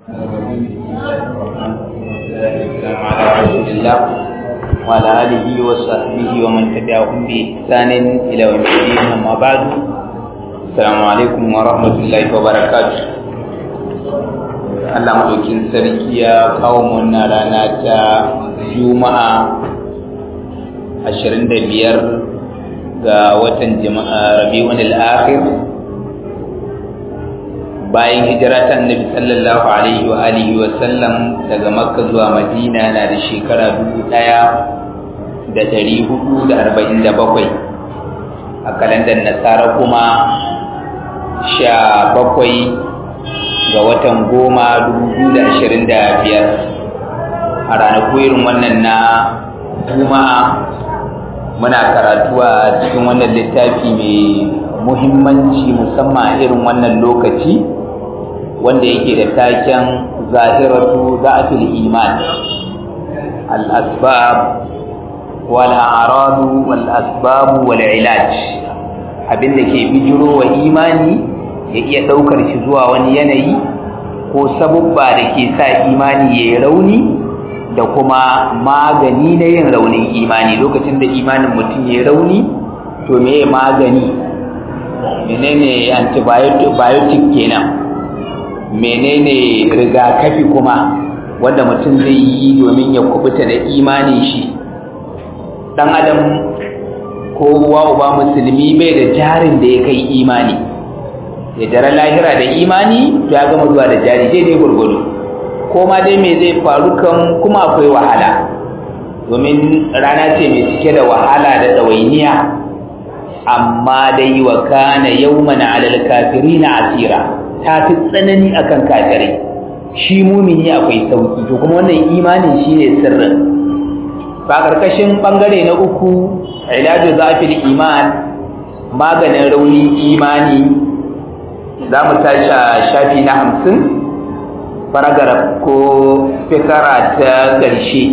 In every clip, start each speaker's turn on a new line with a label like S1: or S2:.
S1: على رسول الله وعلى آله وصحبه ومن تبعهم بإحسان إلى يوم الدين أما بعد السلام عليكم ورحمة الله وبركاته Allah madaukin sarki ya kawo mu wannan rana ta Juma'a 25 ga watan Jama'a Rabiul Akhir bayan hijira ta annabi sallallahu alaihi wa alihi wa sallam daga makka zuwa madina na da shekara dubu ɗaya da ɗari hudu da arba'in da bakwai a kalandar nasara kuma sha bakwai ga watan goma dubu biyu da ashirin da biyar a ranaku irin wannan na juma'a muna karatu a cikin wannan littafi mai muhimmanci musamman irin wannan lokaci wanda yake da taken zahiratu da'atul iman al-asbab wal a'radu wal asbab wal ilaj abinda ke bijiro wa imani ya iya daukar shi zuwa wani yanayi ko sabubba da ke sa imani yayi rauni da kuma magani na yin raunin imani lokacin da imanin mutum yayi rauni to meye magani menene antibiotic kenan menene rigakafi kuma wanda mutum zai yi domin ya kubuta da imanin shi dan adam ko uwa uba musulmi bai da jarin da ya kai imani ya jara lahira da imani to ya gama zuwa da jari daidai gurgudu ko ma dai me zai faru kan kuma akwai wahala domin rana ce mai cike da wahala da ɗawainiya amma dai wa kana yawman alal kafirina asira ta fi tsanani akan kafirai shi mumini akwai sauki to kuma wannan imanin shine sirrin ba karkashin bangare na uku ilaju zafil iman maganin rauni imani za mu tashi shafi na hamsin paragraph ko fikara ta ƙarshe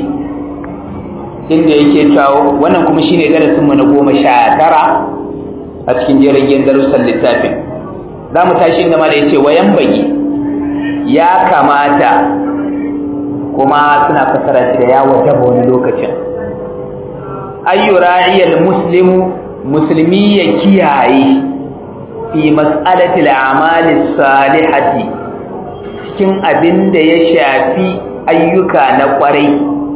S1: inda yake cewa wannan kuma shine darasinmu na goma sha tara a cikin jiragen darussan littafin za mu tashi inda ma da ya ce wayan bagi ya kamata kuma suna fasara shi da ya wajaba wani lokacin ayyura'iyal muslimu musulmi ya kiyaye fi mas'alati al'amali salihati cikin abin da ya shafi ayyuka na kwarai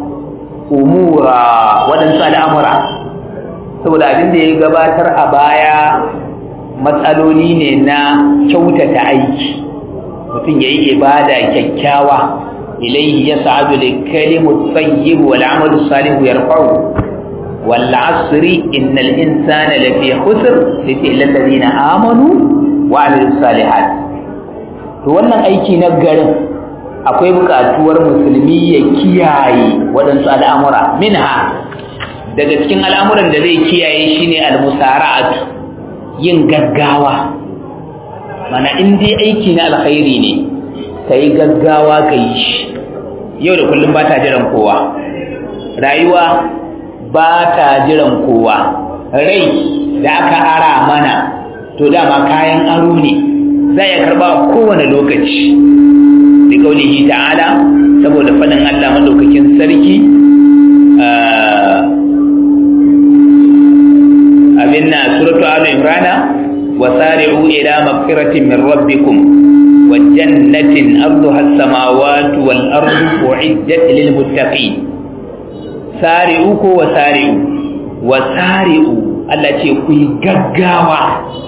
S1: umura waɗansu al'amura saboda abin da ya gabatar a baya matsaloli ne na kyautata aiki mutum ya yi ibada kyakkyawa ilaihi ya sa'adu da kalimu tsayyib wal amalu salihu yarfa'u wal asri innal insana lafi khusr sai illal ladina amanu wa amilus salihat to wannan aiki na garin akwai buƙatuwar musulmi ya kiyaye waɗansu al'amura minha daga cikin al'amuran da zai kiyaye shine al-musara'atu yin gaggawa mana in dai aiki na alkhairi ne kai gaggawa kai shi yau da kullum ba ta jiran kowa rayuwa ba ta jiran kowa rai da aka ara mana to dama kayan aro ne za ya karba kowane lokaci da kaulihi ta'ala saboda faɗin Allah madaukakin sarki abin na suratu alu imrana wasari'u ila magfiratin min rabbikum wa jannatin arduha as-samawati wal ardu uiddat lil muttaqin sari'u ko wasari'u wasari'u Allah ce ku yi gaggawa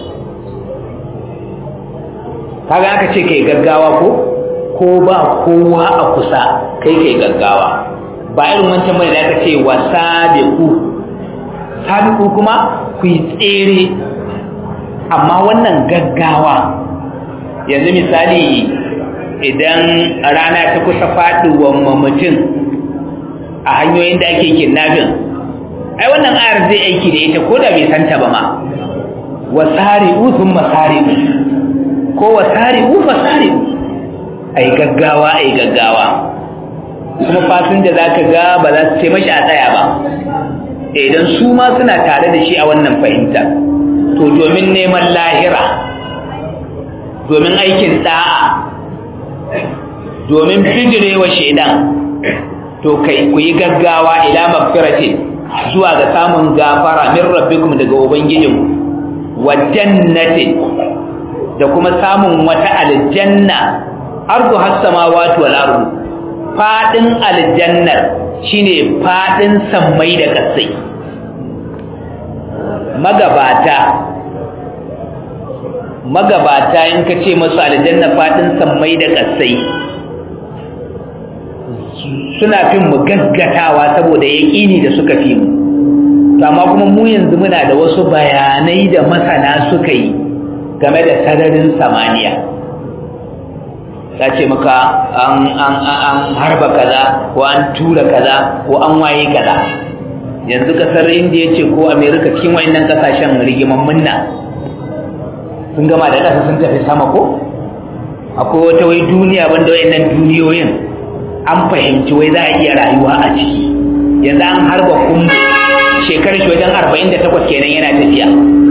S1: kaga aka ce kai gaggawa ko ko ba kowa a kusa kai kai gaggawa ba irin wancan bane da aka ce wasabiqu sabiqu kuma ku yi tsere amma wannan gaggawa yanzu misali idan rana ta kusa faduwan mutum a hanyoyin da ake kidnapping ai wannan ayar zai aiki da ita ko da bai santa ba ma wasari'u thumma sari'u ko wasari'u fasari'u ai gaggawa ai gaggawa kuma fasinja zaka ga ba za su ce mashi a tsaya ba idan su ma suna tare da shi a wannan fahimta to domin neman lahira domin aikin da'a domin bijirewa shaidan to kai ku yi gaggawa ila magfiratin zuwa ga samun gafara min rabbikum daga ubangijinku wa jannatin da kuma samun wata aljanna ardu has samawati wal ardu fadin aljannar shine fadin sammai da kasai magabata magabata in ka ce masu aljanna fadin sammai da kasai suna fin mu gaggatawa saboda yaƙini da suka fi mu amma kuma mu yanzu muna da wasu bayanai da masana suka yi game da sararin samaniya ta ce maka an harba kaza ko an tura kaza ko an waye kaza yanzu kasar indiya ce ko amerika cikin wayannan kasashen rigiman munna sun gama da ƙasa sun tafi sama ko akwai wata wai duniya banda wayannan duniyoyin an fahimci wai za a iya rayuwa a ciki yanzu an harba kumbu shekarar shi wajen arba'in da takwas kenan yana tafiya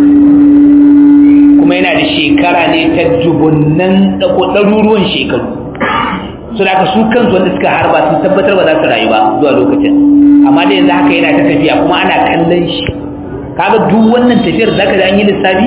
S1: kuma yana da shekara ne ta jubunnan ɗaruruwan shekaru su da su kansu wanda suka harba sun tabbatar ba za su rayu ba zuwa lokacin amma da yanzu haka yana ta tafiya kuma ana kallon shi kaga duk wannan tafiyar za ka an yi lissafi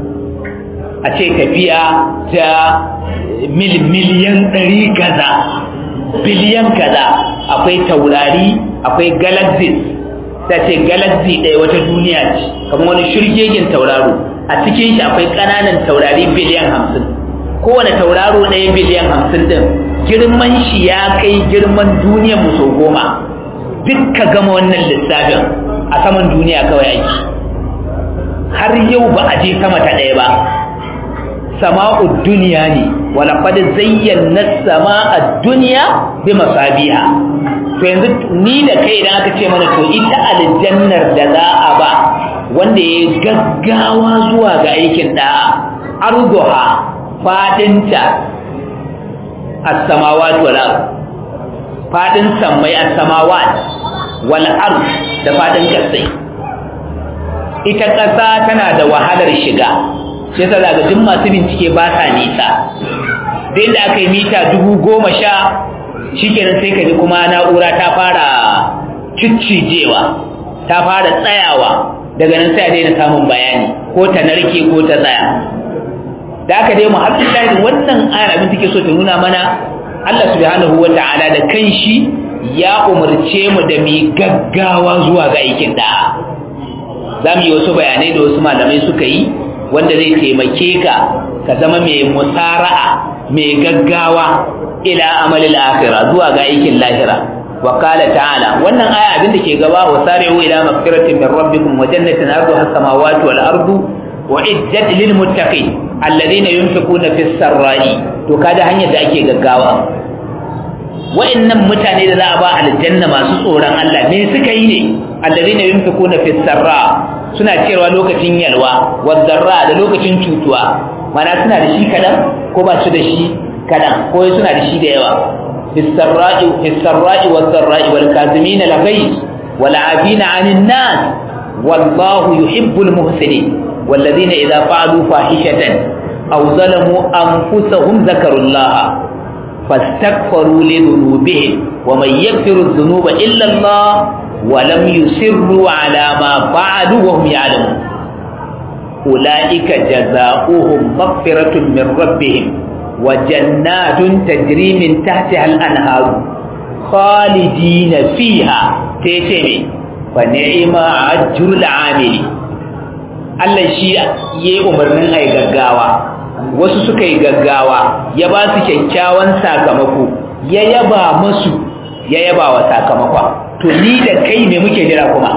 S1: a ce tafiya ta mil miliyan ɗari kaza biliyan kaza akwai taurari akwai galaxies ta ce galaxy ɗaya wata duniya ce kamar wani shirgegen tauraro a cikin shi akwai ƙananan taurari biliyan hamsin kowane tauraro ɗaya biliyan hamsin ɗin girman shi ya kai girman duniyar mu sau goma duk ka gama wannan lissafin a saman duniya kawai ake har yau ba a je sama ta ɗaya ba sama'ud duniya ne wala qad zayyana sama'ad dunya bi masabiha to yanzu ni da kai idan aka ce mana to ita aljannar da za a ba wanda ya gaggawa zuwa ga aikin da'a arduha fadinta as-samawati wal ard fadin sammai as-samawat wal ard da fadin kasai ita kasa tana da wahalar shiga sai ta zaga duk masu bincike ba sa nisa da inda aka yi mita dubu goma sha shi kenan sai ka ji kuma na'ura ta fara ciccijewa ta fara tsayawa daga nan sai a daina samun bayani ko ta narke ko ta tsaya da aka dai muhammadu shahid wannan ayar abin take so ta nuna mana Allah subhanahu wa ta'ala da kanshi ya umarce mu da mu gaggawa zuwa ga aikin da'a za mu yi wasu bayanai da wasu malamai suka yi wanda zai taimake ka ka zama mai musara'a mai gaggawa ila amalil akhirah zuwa ga aikin lahira wa qala ta'ala wannan aya abin da ke gaba wa sari'u ila maghfiratin min rabbikum wa jannatin arduha as-samawati wal ardu wa iddat lil muttaqin alladhina yunfiquna fis sarra'i to kada hanyar da ake gaggawa wa'annan mutane da za a ba aljanna masu tsoron Allah me suka yi ne alladhina yunfiquna fis sarra suna cewa lokacin yalwa wadarra da lokacin cutuwa mana suna da shi kadan ko ba su da shi kadan ko suna da shi da yawa fisarra'i fisarra'i wadarra'i wal kazimin al ghayz wal 'afina 'anil nas wallahu yuhibbul muhsinin والذين إذا فعلوا فاحشة أو ظلموا أنفسهم ذكروا الله فاستغفروا لذنوبهم ومن يغفر الذنوب إلا الله ولم يسروا على ما فعلوا وهم يعلمون أولئك جزاؤهم مغفرة من ربهم وجنات تجري من تحتها الأنهار خالدين فيها تيتمي فنعم أجر العامل Allah shi ya yi umarnin a gaggawa wasu suka yi gaggawa ya ba su kyakkyawan sakamako ya yaba masu ya yaba wa sakamakon to ni da kai me muke jira kuma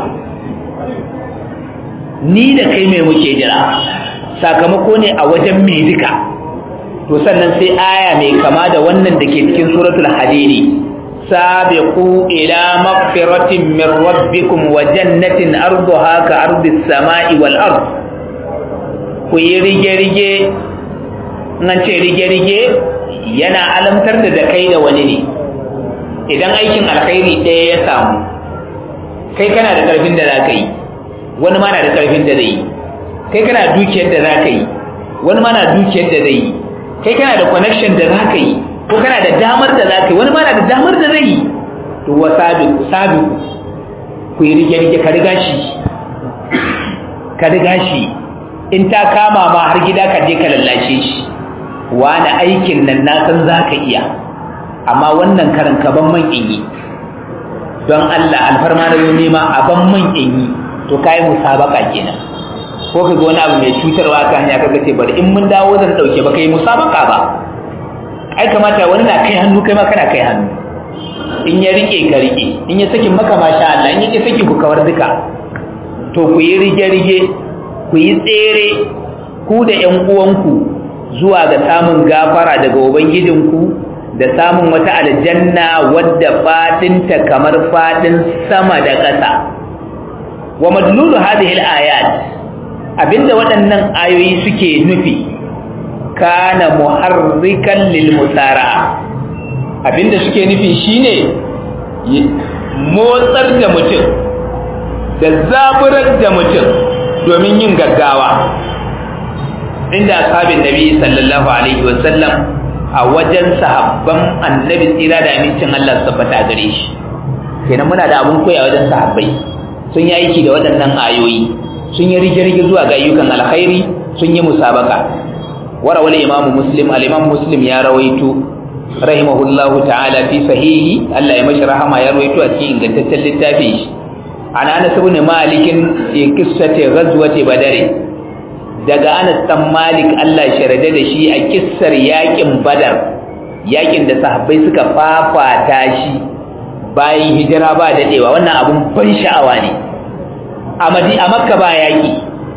S1: ni da kai me muke jira sakamako ne a wajen me duka to sannan sai aya mai kama da wannan da ke cikin suratul hadidi sabiqu ila maghfiratin min rabbikum wa jannatin arduha ka ardis samai wal ard ku yi rige rige nan ce rige rige yana alamtar da kai da wani ne idan aikin alkhairi ɗaya ya samu kai kana da ƙarfin da za ka yi wani ma na da ƙarfin da zai yi kai kana da dukiyar da za ka yi wani ma na dukiyar da zai yi kai kana da connection da za ka yi ko kana da damar da za ka yi wani ma na da damar da zai yi to wa sabiku sabiku ku yi rige-rige ka riga shi ka riga shi in ta kama ma har gida ka je ka lallashe shi wani aikin nan na san za ka iya amma wannan karan ka ban man in yi don Allah alfarma da nema a ban man in yi to kai musabaka kenan ko ka ga wani abu mai cutarwa ka hanya kaga ce bari in mun dawo zan dauke ba kai musabaka ba ai kamata wani na kai hannu kai ma kana kai hannu in ya rike ka rike in ya saki maka masha Allah in ya saki ku kawar duka to ku yi rige-rige ku yi tsere ku da ƴan uwanku zuwa ga samun gafara daga ubangijinku da samun wata aljanna wadda fadinta kamar fadin sama da ƙasa wa madlulu hadhihi al-ayat abinda waɗannan ayoyi suke nufi kana muharrikan lil musara'a abinda suke nufi shine motsar da mutum da zaburar da mutum domin yin gaggawa inda ashabin nabi sallallahu alaihi wasallam a wajen sahabban annabi tsira da amincin Allah su tabbata gare shi kenan muna da abun koya wajen sahabbai sun yi aiki da waɗannan ayoyi sun yi rige-rige zuwa ga ayyukan alkhairi sun yi musabaka warawal imamu muslim al-imam muslim ya rawaito rahimahullahu ta'ala fi sahihi Allah ya mashi rahama ya rawaito a cikin ingantaccen littafin shi an Anas ibn Malik fi qissati ghazwati Badr daga Anas dan Malik Allah sharade da shi a kissar yakin Badar yakin da sahabbai suka fafata shi bayan hijira ba dadewa wannan abun ban sha'awa ne a Madi a Makka ba yaki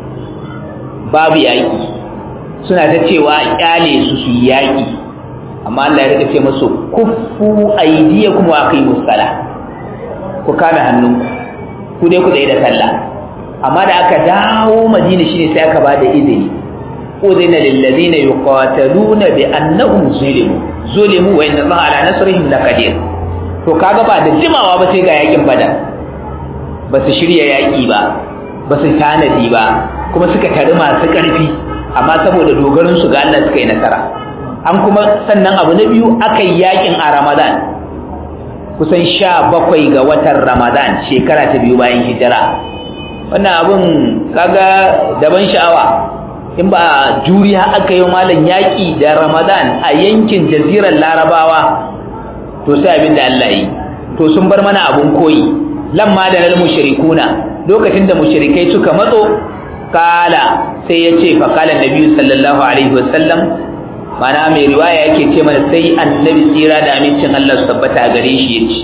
S1: babu yaki suna ta cewa kyale su su yaki amma Allah ya rika ce musu kuffu aydiyakum wa aqimus sala ku kame hannunku ku dai ku tsaye da sallah amma da aka dawo Madina shine sai aka bada izini udina lil ladina yuqataluna bi annahum zulimu zulimu wa inna Allah ala nasrihim laqadir to kaga ba da jimawa ba sai ga yakin badar ba su shirya yaki ba ba su tanadi ba kuma suka tari masu karfi amma saboda dogarin su ga Allah suka yi nasara an kuma sannan abu na biyu aka yi yakin a ramadan kusan sha bakwai ga watan ramadan shekara ta biyu bayan hijira wannan abun kaga daban sha'awa in ba juriya aka yi malam yaƙi da ramadan a yankin jazirar larabawa to sai abin da Allah yi to sun bar mana abun koyi lamma da nal mushrikuna lokacin da mushrikai suka matso kala sai ya ce fa kala nabi sallallahu alaihi wasallam mana mai riwaya yake ce mana sai annabi tsira da amincin Allah su tabbata a gare shi yace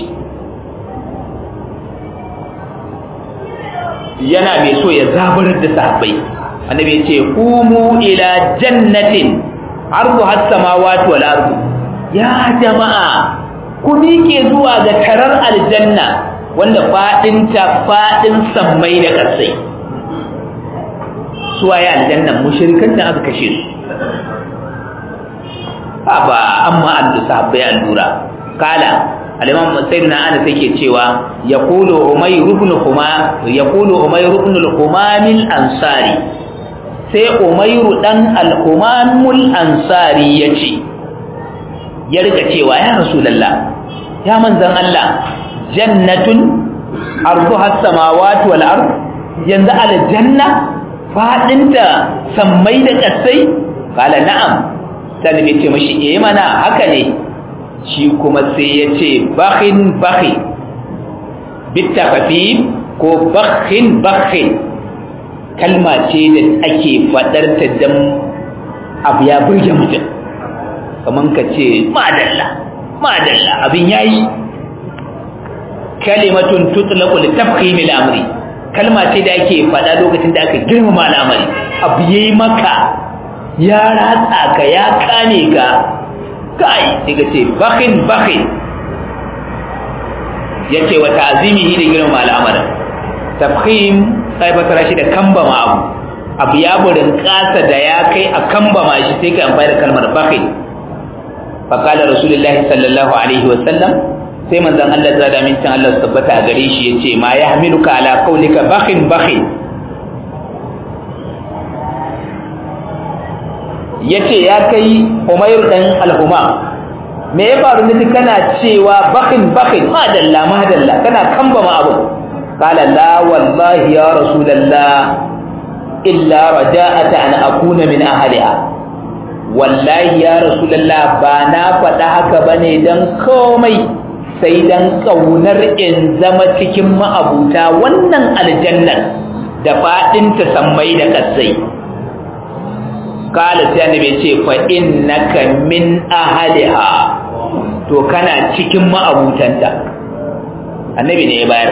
S1: yana mai so ya zaburar da sahabbai annabi ya ce kumu ila jannatin ardu has samawati wal ardu ya jama'a ku miƙe zuwa ga tarar aljanna wanda fadin ta fadin sammai da ƙasai suwaye aljannan mushrikan da aka kashe su ba amma an da sahabbai allura kala al-imam sayyidina anas yake cewa yaqulu umayr ibn huma yaqulu umayr ibn al-humam al-ansari sai umayr dan al-humam al-ansari yace ya rika cewa ya rasulullah ya manzon Allah jannatun arduha as-samawati wal ard yanzu aljanna fadinta sammai da kasai kala na'am sai ya ce mashi eh mana haka ne shi kuma sai ya ce bakhin bakhi bitafafif ko bakhin bakhin kalma ce da ake fadar ta dan abu ya burge mutum kaman ka ce madalla madalla abin yayi kalimatun tutlaqu li tafkhim al-amri kalma ce da ake fada lokacin da aka girmama al'amari abu yayi maka ya ratsa ka ya kane ka kai daga ce bakhin bakhin yace wa ta'zimihi da girma al'amarin tafkhim sai fatara shi da kambama abu abu ya burin kasa da ya kai a kambama shi sai ka amfani da kalmar bakhin fa qala rasulullahi sallallahu alaihi wa sallam sai manzon Allah ya da min Allah tabbata a gare shi yace ma yahmiluka ala qawlika bakhin bakhin ya ce ya kai umair ɗan alhuma me ya faru ne kana cewa bakin bakin madalla madalla kana kamba ma abu qala la wallahi ya rasulullah illa raja'ata an akuna min ahliha wallahi ya rasulullah ba na faɗa haka bane dan komai sai dan kaunar in zama cikin ma'abuta wannan aljannar da fadin ta sammai da kasai kala sai annabi ce fa innaka min ahliha to kana cikin ma'abutanta annabi ne ya bayar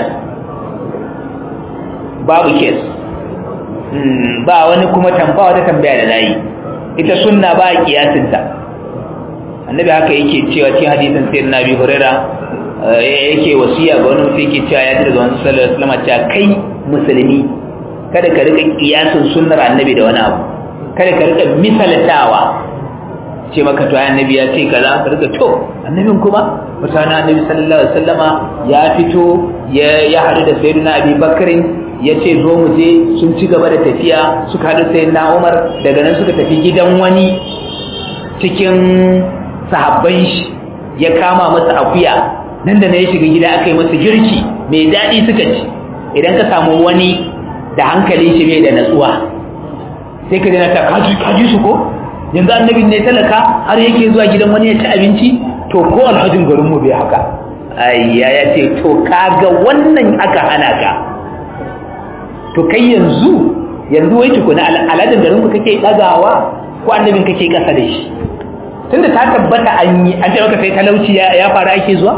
S1: babu kes ba wani kuma tamba wata tambaya da zai ita sunna ba a kiyasinta annabi haka yake cewa cikin hadisin sayyid nabi huraira yake wasiya ga wani mutum yake cewa ya ji daga wani sallallahu alaihi wasallam cewa kai musulmi kada ka rika kiyasin sunnar annabi da wani abu kada ka rika misaltawa ce maka to annabi ya ce kaza ka rika to annabin kuma mutane annabi sallallahu alaihi wasallama ya fito ya ya hadu da sayyidina Abi Bakrin ya ce zo mu je sun ci gaba da tafiya suka hadu sayyidina Umar daga nan suka tafi gidan wani cikin sahabban shi ya kama masa akuya nan da na ya shiga gida aka yi masa girki mai daɗi suka ci idan ka samu wani da hankali shi bai da natsuwa sai ka dana ta kaji kaji su ko yanzu annabin ne talaka har yake zuwa gidan wani ya ci abinci to ko alhajin garin mu bai haka ayya ya ce to kaga wannan aka hana ka to kai yanzu yanzu wai tukuna alhajin garin ku kake dagawa ko annabin kake kasa da shi tunda ta tabbata an yi an ce maka sai talauci ya fara ake zuwa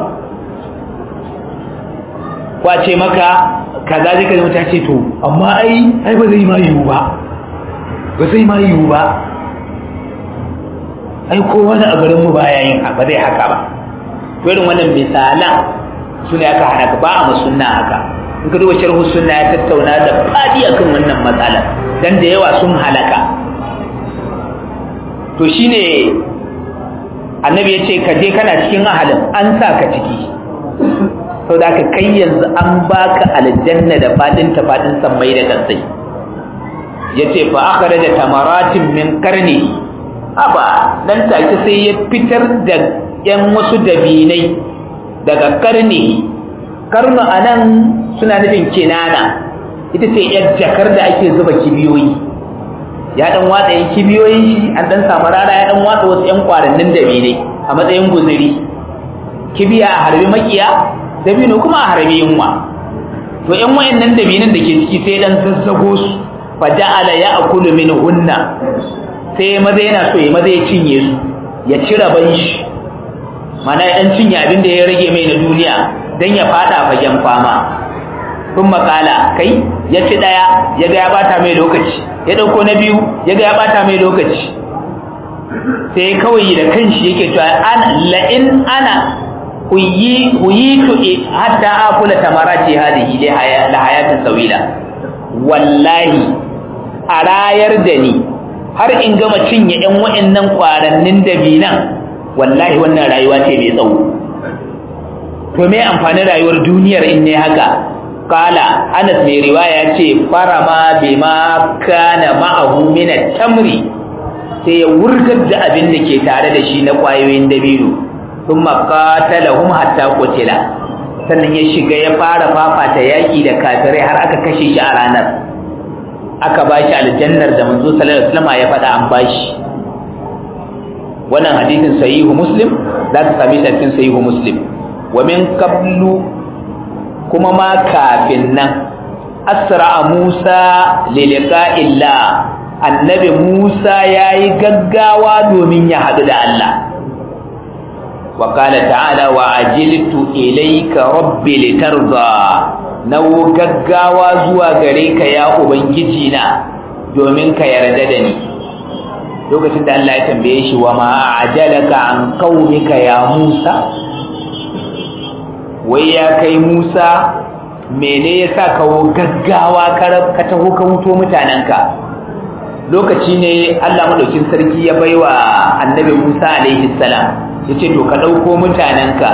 S1: ko a ce maka kaza zai ka zama ta ce to amma ai ai ba zai ma yiwu ba ba zai ma yiwu ba ai ko wani a garinmu ba ya yin ba zai haka ba to irin wannan misalan su ne aka hana ba a masunna haka in ka duba sharhu sunna ya tattauna da fadi akan wannan matsala dan da yawa sun halaka to shine annabi ya ce ka je kana cikin ahalin an sa ka ciki sau da aka kai yanzu an baka aljanna da fadin ta fadin sammai da kansai ya ce fa aka da tamaratin min karni aba nan take sai ya fitar da yan wasu dabinai daga karni karnu a nan suna nufin kinana ita ce yar jakar da ake zuba kibiyoyi ya dan watsa yan kibiyoyin shi an dan samu rana ya dan watsa wasu yan kwarannin dabinai a matsayin guzuri kibiya a harbi makiya dabino kuma a harbi yunwa to yan wayannan dabinan da ke ciki sai dan zazzago su fa ja'ala ya'kulu minhunna sai maza yana so ya maza ya cinye su ya ci raban shi mana ya dan cinye abin da ya rage mai na duniya dan ya fada fagen fama kun makala kai ya ci daya ya ga ya bata mai lokaci ya dauko na biyu ya ga ya bata mai lokaci sai kawai da kanshi yake cewa ana la in ana huyitu hatta akula tamarati hadihi li hayatin sawila wallahi a rayar da ni har in gama cinye ƴan wa'annan kwarannin dabinan wallahi wannan rayuwa ce mai tsawo to me amfanin rayuwar duniyar in ne haka kala Anas mai riwaya ce farama bima kana ma'ahu min at-tamri sai ya wurgar da abin da ke tare da shi na kwayoyin dabino thumma qatalahum hatta qutila sannan ya shiga ya fara fafata yaki da kafirai har aka kashe shi a ranar aka bashi aljannar da manzo sallallahu alaihi wasallam ya faɗa an bashi wannan hadisin sahihu muslim za ka same shi cikin sahihu muslim wa min qablu kuma ma kafin nan asra Musa li liqa'illah annabi Musa yayi gaggawa domin ya hadu da Allah wa qala ta'ala wa ajiltu ilayka rabbi litarda nawo gaggawa zuwa gare ka ya ubangiji na domin ka yarda da ni lokacin da Allah ya tambaye shi wa ma ajalaka an qaumika ya Musa wai ya kai Musa mene yasa ka gaggawa ka taho ka wuto mutanenka lokaci ne Allah madaukin sarki ya baiwa annabi Musa alaihi salam yace to ka dauko mutanenka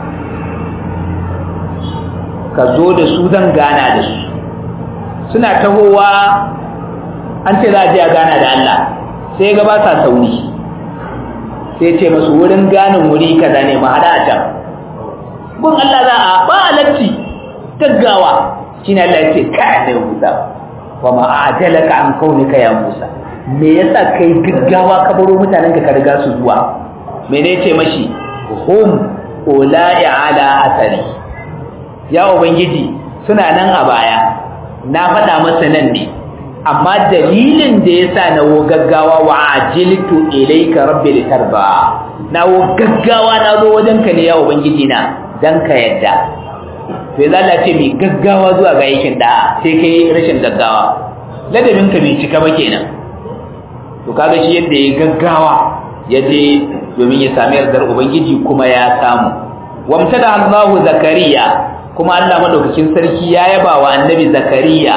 S1: ka zo da su zan gana da su suna tahowa an ce za a je a gana da Allah sai ga ba sa sauri sai ce masu wurin ganin wuri kaza ne ma hada a can gun Allah za a ba latti gaggawa shine Allah ya ce ka ne Musa wa ma ajalaka an kaunika ya Musa me yasa kai gaggawa ka baro mutanen ka riga su zuwa mene ce mashi hum ulai ala asari ya ubangiji suna nan a baya na faɗa masa nan ne amma dalilin da yasa na wo gaggawa wa ajiltu ilayka rabbi litarba na wo gaggawa na zo wajen ka ne ya ubangiji na dan ka yadda to ya Allah ce mai gaggawa zuwa ga aikin da sai kai rashin gaggawa ladabin ka bai cika ba kenan to kaga shi yadda ya gaggawa ya je domin ya sami yardar ubangiji kuma ya samu wamtada Allahu zakariya kuma Allah madaukakin sarki ya yaba wa annabi zakariya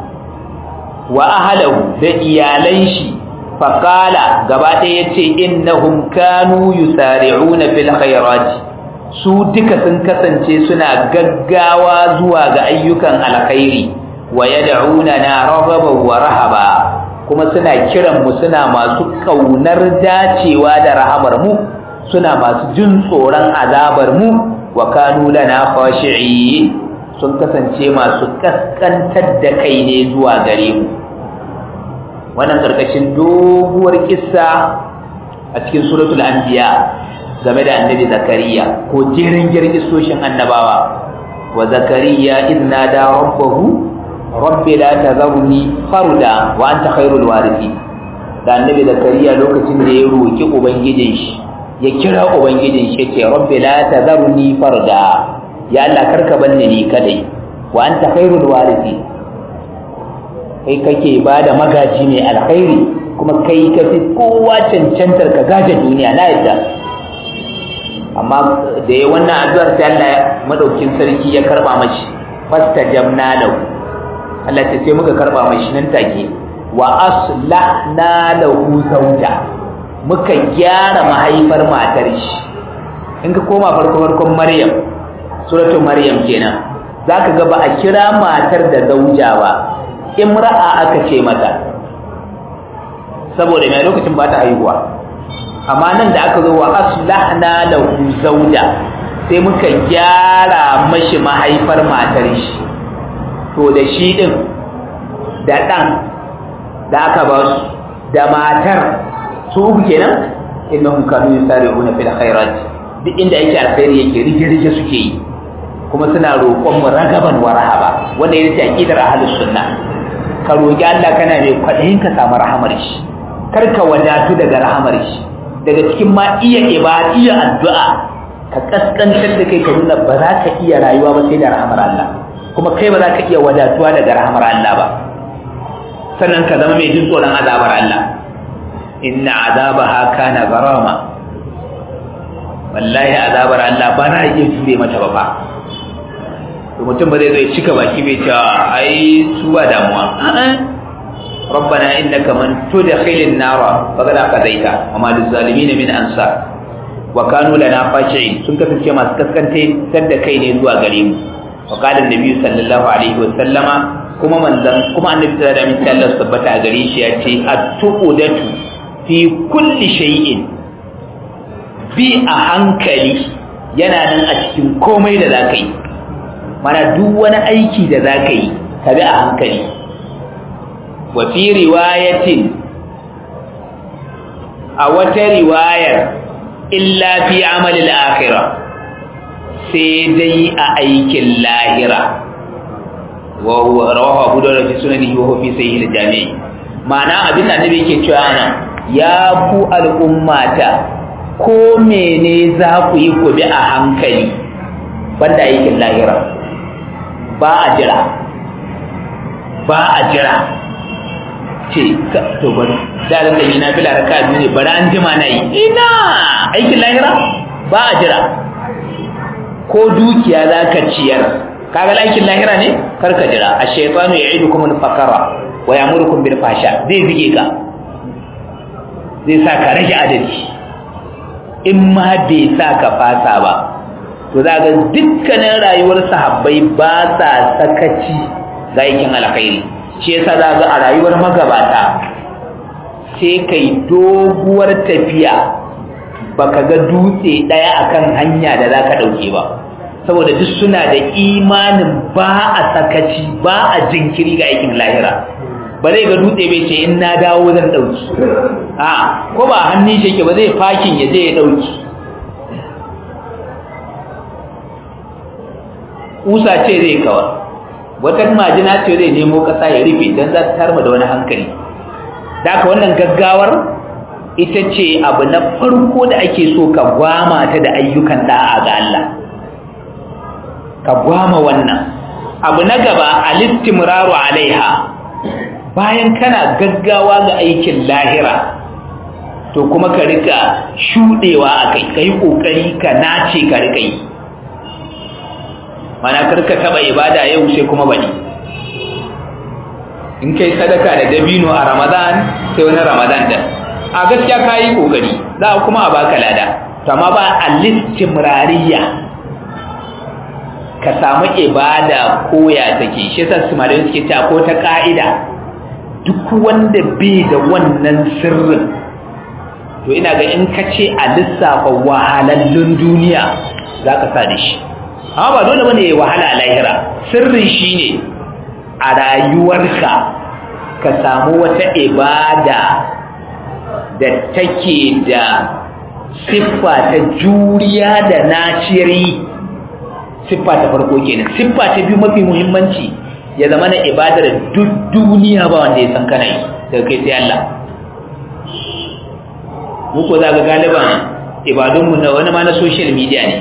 S1: wa ahlahu da iyalan shi faqala gaba ɗaya yace innahum kanu yusari'una fil khairati su duka sun kasance suna gaggawa zuwa ga ayyukan alkhairi wa yad'unana raghaban wa rahaba kuma suna kiran mu suna masu kaunar dacewa da rahamar mu suna masu jin tsoron azabar mu wa kanu lana khashi'in sun kasance masu kaskantar da kai ne zuwa gare mu wannan karkashin doguwar kissa a cikin suratul anbiya game da annabi zakariya ko jerin girgisoshin annabawa wa zakariya idna da rabbahu rabbi la tazarni farda wa anta khairul warithin da annabi zakariya lokacin da ya roki ubangijin shi ya kira ubangijin shi ce rabbi la tazarni farda ya Allah karka banne ni kadai wa anta khairul warithin kai kake bada magaji mai alkhairi kuma kai kafi kowa cancantar ka gaje duniya na yadda amma da ya wannan addu'ar sai Allah madaukin sarki ya karba mashi fastajabna lahu Allah ta sai muka karba mashi nan take wa aslahna lahu zawja muka gyara mahaifar matar shi in ka koma farko farkon Maryam suratul Maryam kenan zaka ga ba a kira matar da zauja ba imra'a aka ce mata saboda mai lokacin ba ta haihuwa amma nan da aka zo wa aslahna lahu zawja sai muka gyara mashi mahaifar matar shi to da shi din da dan da aka ba su da matar su uku kenan innahum kanu yusari'una fil khairat duk inda yake alkhairi yake rige-rige suke yi kuma suna roƙon mu ragaban wa rahaba wanda yake aqidar ahlus sunna ka roƙi Allah kana mai kwadayin ka samu rahamar shi kar ka wadatu daga rahamar shi daga cikin ma iya ibada iya addu'a ka kaskantar da kai ka nuna ba za ka iya rayuwa ba sai da rahamar Allah kuma kai ba za ka iya wadatuwa daga rahamar Allah ba sannan ka zama mai jin tsoron azabar Allah inna azabaha kana garama wallahi azabar Allah ba na iya jure mata ba fa to mutum ba zai zo ya cika baki bai ce ai su ba damuwa ربنا إنك من تدخل النار فقد أخذيك وما للظالمين من أنصار وكانوا لنا خاشعين sun kasance masu kaskante sadda kai ne zuwa gare mu wa qala annabi sallallahu alaihi wa sallama kuma manzan kuma annabi sallallahu alaihi wa sallam tabbata a gare shi ya ce at-tuqudatu fi kulli shay'in bi a hankali yana nan a cikin komai da zaka yi mana duk wani aiki da zaka yi ka bi a hankali wa fi riwayatin a wata riwayar illa fi amalil akhirah sai dai a aikin lahira wa rawahu abu dawud fi sunanihi wa fi sahih al-jami' ma'ana abin da annabi yake cewa ana ya ku al'ummata ko mene za ku yi ku bi a hankali banda aikin lahira ba a jira ba a jira ce to bari da ran da yi na fila raka biyu ne bari an jima na yi ina aikin lahira ba a jira ko dukiya za ka ciyar kaga aikin lahira ne kar ka jira a shaitanu ya idu kuma fakara wa ya murkun bil fasha zai zige ka zai sa ka rage adadi in ma bai sa ka fasa ba to za ga dukkanin rayuwar sahabbai ba sa sakaci ga aikin alkhairi shi yasa za ga a rayuwar magabata sai kai doguwar tafiya baka ga dutse ɗaya akan hanya da za ka ɗauke ba saboda duk suna da imanin ba a sakaci ba a jinkiri ga aikin lahira ba zai ga dutse bai ce in na dawo zan ɗauki a ko ba hannun shi ba zai fakin ya je ya ɗauki ƙusa ce zai kawar wata majina ce zai nemo ƙasa ya rufe don za ta tarma da wani hankali da aka wannan gaggawar ita ce abu na farko da ake so ka gwama ta da ayyukan da'a ga Allah ka gwama wannan abu na gaba alistimraru alaiha bayan kana gaggawa ga aikin lahira to kuma ka rika shudewa akai kai kokari ka nace ka rika yi mana karka taba ibada yau sai kuma bani in kai sadaka da dabino a ramadan sai wani ramadan da a gaskiya ka yi kokari za a kuma a baka lada to amma ba alistimrariya ka samu ibada koya take shi yasa su malamin suke cewa ko ta ka'ida duk wanda bai da wannan sirrin to ina ga in ka ce a lissafa wahalallun duniya za ka sa da shi amma ba dole bane ya wahala a lahira sirrin shine a rayuwarka ka samu wata ibada da take da siffa ta juriya da naciri siffa ta farko kenan siffa ta biyu mafi muhimmanci ya zama na ibadar duk duniya ba wanda ya san kana yi daga kai sai Allah muku za ga galiban ibadunmu na wani ma na social media ne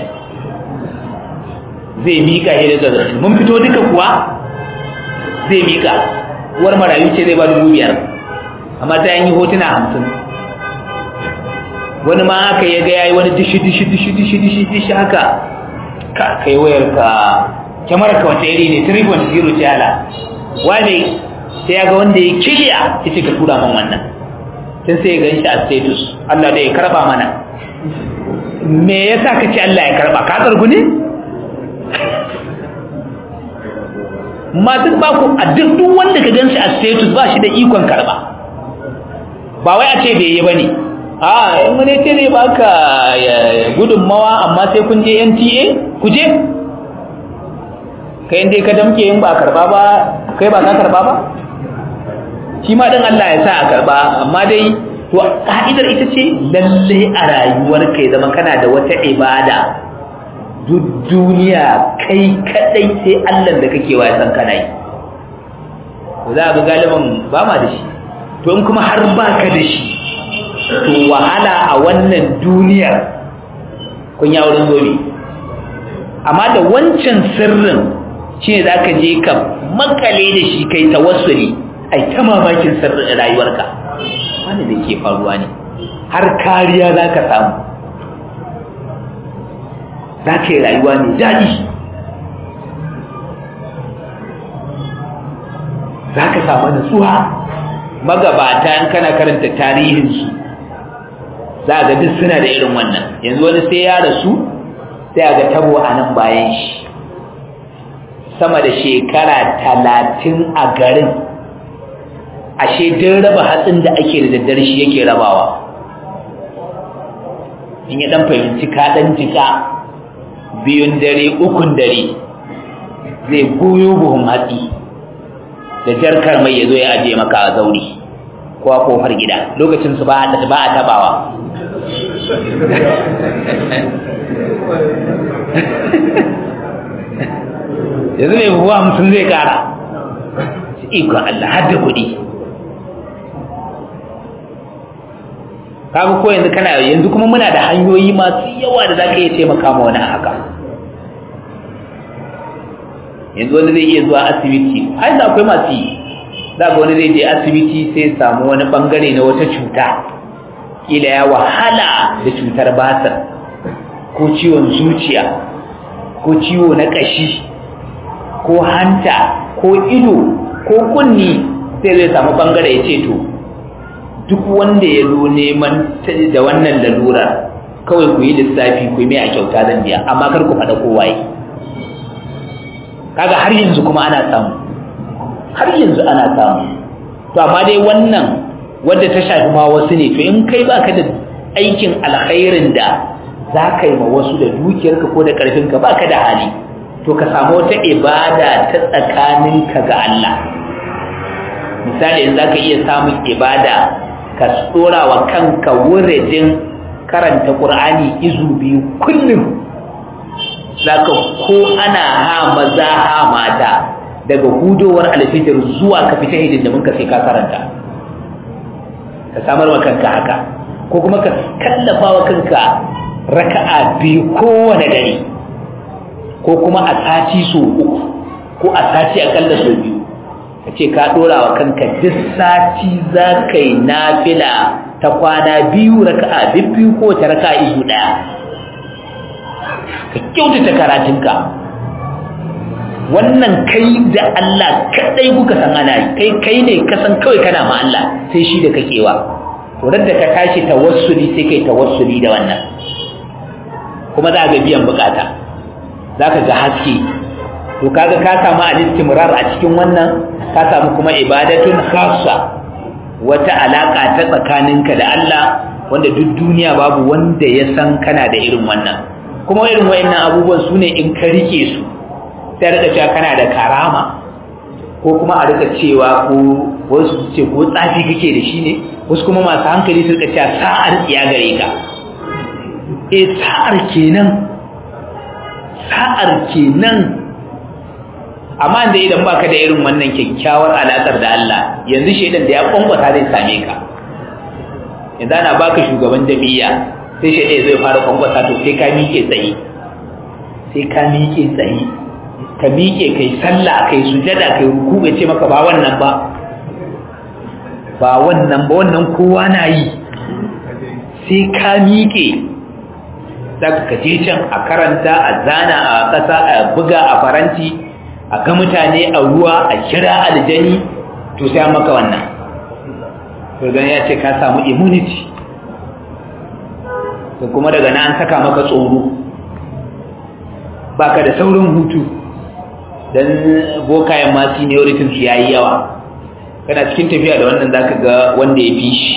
S1: zai mika shi da zazzabin mun fito duka kuwa zai mika uwar marayu ce zai ba dubu biyar amma ta yi hotuna hamsin wani ma haka ya ga yayi wani dishi dishi dishi dishi dishi dishi haka ka kai wayar ka kyamar ka wata iri ne 3.0 ce ala wani sai ya ga wanda ya kiliya ya ce ka tura man wannan tun sai ya gan shi a status Allah da ya karba mana me yasa ka ce Allah ya karba ka tsargu ne ma duk ba ku a duk duk wanda ka gan shi a status ba shi da ikon karba ba wai a ce bai yi bane a in wani ce zai baka gudunmawa amma sai kun je NTA ku je kai inda ka damke in ba karba ba kai ba ka karba ba shi ma din Allah ya sa a karba amma dai to ka'idar ita ce lalle a rayuwar kai zama kana da wata ibada duk duniya kai kadai sai Allah da kake wa san kana yi to za ga galiban ba ma da shi to in kuma har baka da shi to wahala a wannan duniyar kun ya wurin zobe amma da wancan sirrin shine zaka je ka makale da shi kai tawassuli ai ta mamakin sirrin rayuwarka wani da ke faruwa ne har kariya zaka samu zaka yi rayuwa ne daɗi zaka samu nutsuwa magabata in kana karanta tarihinsu za ga duk suna da irin wannan yanzu wani sai ya rasu sai ga tabo a nan bayan shi sama da shekara talatin a garin ashe don raba hatsin da ake da daddare shi yake rabawa in ya dan fahimci ka dan jika biyun dare ukun dare zai goyo buhun hatsi da jarkar mai ya zo ya ajiye maka a zauri ko a kofar gida lokacin su ba a tabawa yanzu mai buwa mutum zai kara ikon Allah har da kuɗi kaga ko yanzu kana yanzu kuma muna da hanyoyi masu yawa da za ka iya taimaka ma wani haka yanzu wani zai iya zuwa asibiti har da akwai masu yi za ga wani zai je asibiti sai samu wani bangare na wata cuta kila ya wahala da cutar basar ko ciwon zuciya ko ciwo na ƙashi ko hanta ko ido ko kunni sai zai samu bangare ya ce to duk wanda ya zo neman da wannan lalurar kawai ku yi lissafi ku yi mai a kyauta zan biya amma kar ku faɗa kowa yi kaga har yanzu kuma ana samu har yanzu ana samu to amma dai wannan wadda ta shafi ma wasu ne to in kai baka da aikin alkhairin da za ka yi ma wasu da dukiyarka ko da ƙarfinka ba ka da hali to ka samu wata ibada ta tsakaninka ga Allah misali za ka iya samun ibada ka tsora wa kanka wuridin karanta ƙur'ani izu biyu kullum za ka ko ana ha maza ha mata daga hudowar alfijir zuwa ka fita hidindimin ka sai ka karanta ka samar wa kanka haka ko kuma ka kallafa wa kanka raka'a biyu kowane dare ko kuma a sati so uku ko a sati akalla so biyu ka ce ka dora wa kanka duk sati za ka yi nafila ta kwana biyu raka'a biyu ko ta raka'a izu daya ka kyautata karatunka wannan kai da Allah kadai kuka san ana yi kai kai ne ka san kawai kana ma Allah sai shi da kakewa to da ka tashi tawassuli sai kai tawassuli da wannan kuma za ga biyan bukata za ka ga haske to kaga ka samu al-istimrar a cikin wannan ka samu kuma ibadatun khassa wata alaka ta tsakaninka da Allah wanda duk duniya babu wanda ya san kana da irin wannan kuma irin wayannan abubuwan sune in ka rike su sai rika cewa kana da karama ko kuma a rika cewa ko wasu ce ko tsafi kake da shi ne wasu kuma masu hankali su rika cewa sa'ar tsiya gare ka e sa'ar kenan sa'ar kenan amma da idan baka da irin wannan kyakkyawar alakar da Allah yanzu shedan da ya kwankwata zai same ka yanzu ana baka shugaban jami'a sai shedan zai fara kwankwata to sai ka miƙe tsaye sai ka miƙe tsaye ka miƙe kai sallah kai sujada kai ruku bai ce maka ba wannan ba ba wannan ba wannan kowa na yi sai ka miƙe zaka ka je can a karanta a zana a ƙasa a buga a faranti a ga mutane a ruwa a kira aljani to sai maka wannan to dan ya ce ka samu immunity to kuma daga nan an saka maka tsoro baka da saurin hutu dan bokayen ma seniority su yayi yawa kana cikin tafiya da wannan zaka ga wanda ya fi shi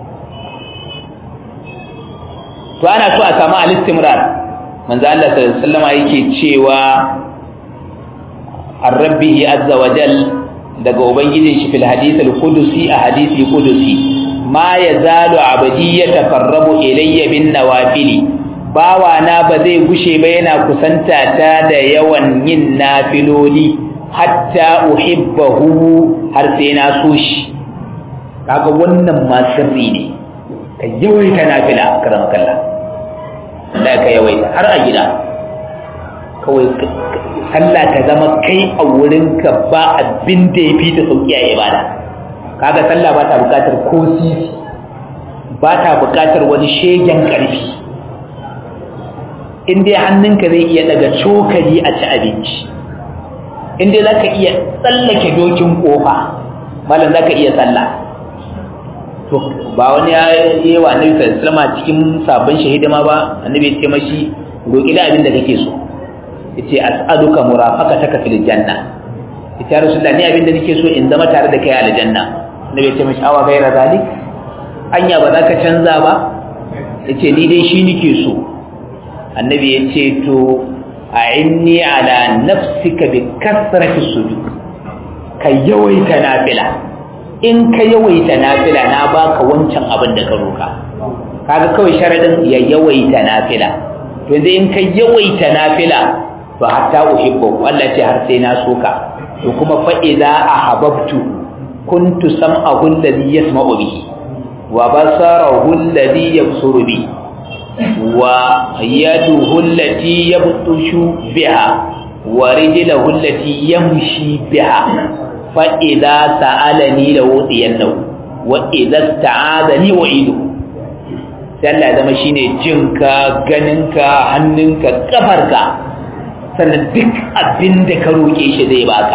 S1: to ana so a samu al-istimrar manzo Allah sallallahu alaihi wasallam yake cewa ar-rabbihi azza wa jal daga ubangijin shi fil hadith al-qudusi a hadisi qudusi ma yazalu abdi yatafarrabu ilayya bin nawafili bawa na ba zai gushe ba yana kusanta ta da yawan yin nafiloli hatta uhibbahu har sai na so shi kaga wannan ma sirri ne ka yawaita nafila karam kallah da ka yawaita har a gida kawai sallah ta zama kai a wurinka ba abin da ya fi ta sauki a ibada kaga sallah ba ta bukatar ko sisi ba ta bukatar wani shegen ƙarfi in dai hannunka zai iya daga cokali a ci abinci in dai za ka iya tsallake dokin ƙofa malam za ka iya sallah to ba wani ya yi wa annabi sallallahu cikin sabon shahidama ba annabi ya ce mashi roƙi da abin da kake so yace as'aluka murafaqataka fil janna yace ya rasulullah ni abin da nake so in zama tare da kai a aljanna annabi ya ce mashi awa gaira zalik anya ba za ka canza ba yace ni dai shi nake so annabi ya ce to a'inni ala nafsika bi kasrati sujud ka yawaita nafila in ka yawaita nafila na baka wancan abin da ka roka kaga kawai sharadin ya yawaita nafila to yanzu in ka yawaita nafila to hatta uhibbu Allah ce har sai na soka to kuma fa idza ahabbtu kuntu sam'ahu alladhi yasma'u bihi wa basarahu alladhi yabsuru bihi wa yaduhu allati yabtushu biha wa rijluhu allati yamshi biha fa idza sa'alani lawdiyannahu wa idza sta'adani wa'idu sai Allah ya zama shine jinka ganinka hannunka kafarka sannan duk abin da ka roƙe shi zai baka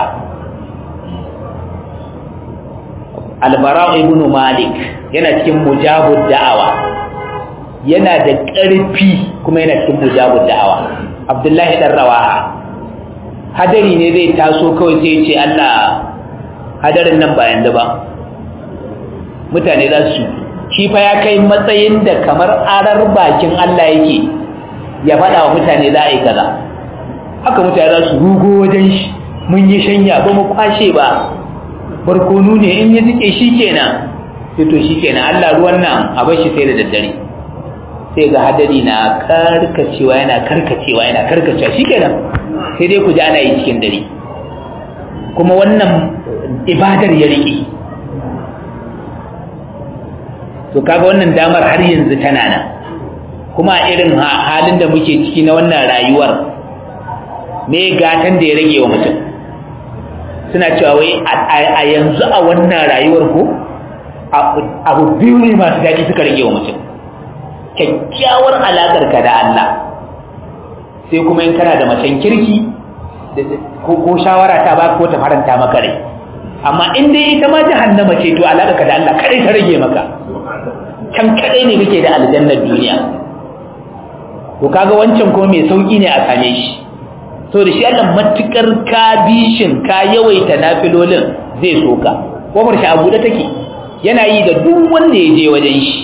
S1: albara ibn malik yana cikin mujabud da'awa yana da ƙarfi kuma yana cikin mujabud da'awa abdullahi dan rawaha hadari ne zai taso kawai sai ce Allah hadarin nan ba yanzu ba mutane za su shi fa ya kai matsayin da kamar arar bakin Allah yake ya faɗa wa mutane za a yi kaza haka mutane za su rugo wajen shi mun yi shanya ba mu kwashe ba barkonu ne in ya jike shi kenan sai to shi kenan Allah ruwan nan a bar shi sai da daddare sai ga hadari na karkacewa yana karkacewa yana karkacewa shi kenan sai dai ku ji ana yi cikin dare kuma wannan ibadar ya riƙe to kaga wannan damar har yanzu tana nan kuma irin halin da muke ciki na wannan rayuwar me gatan da ya rage wa mutum suna cewa wai a yanzu a wannan rayuwar ko abu biyu ne masu daɗi suka rage wa mutum kyakkyawar alaƙar ka da Allah sai kuma in kana da macen kirki ko shawara ta ba ko ta faranta maka rai amma in dai ita ma jahannama ce to alaƙar ka da Allah kadai ta rage maka can kadai ne kake da aljannar duniya to kaga wancan kuma mai sauki ne a same shi so da shi Allah matukar ka bishin ka yawaita nafilolin zai soka kofar shi a buɗe take yana yi da duk wanda ya je wajen shi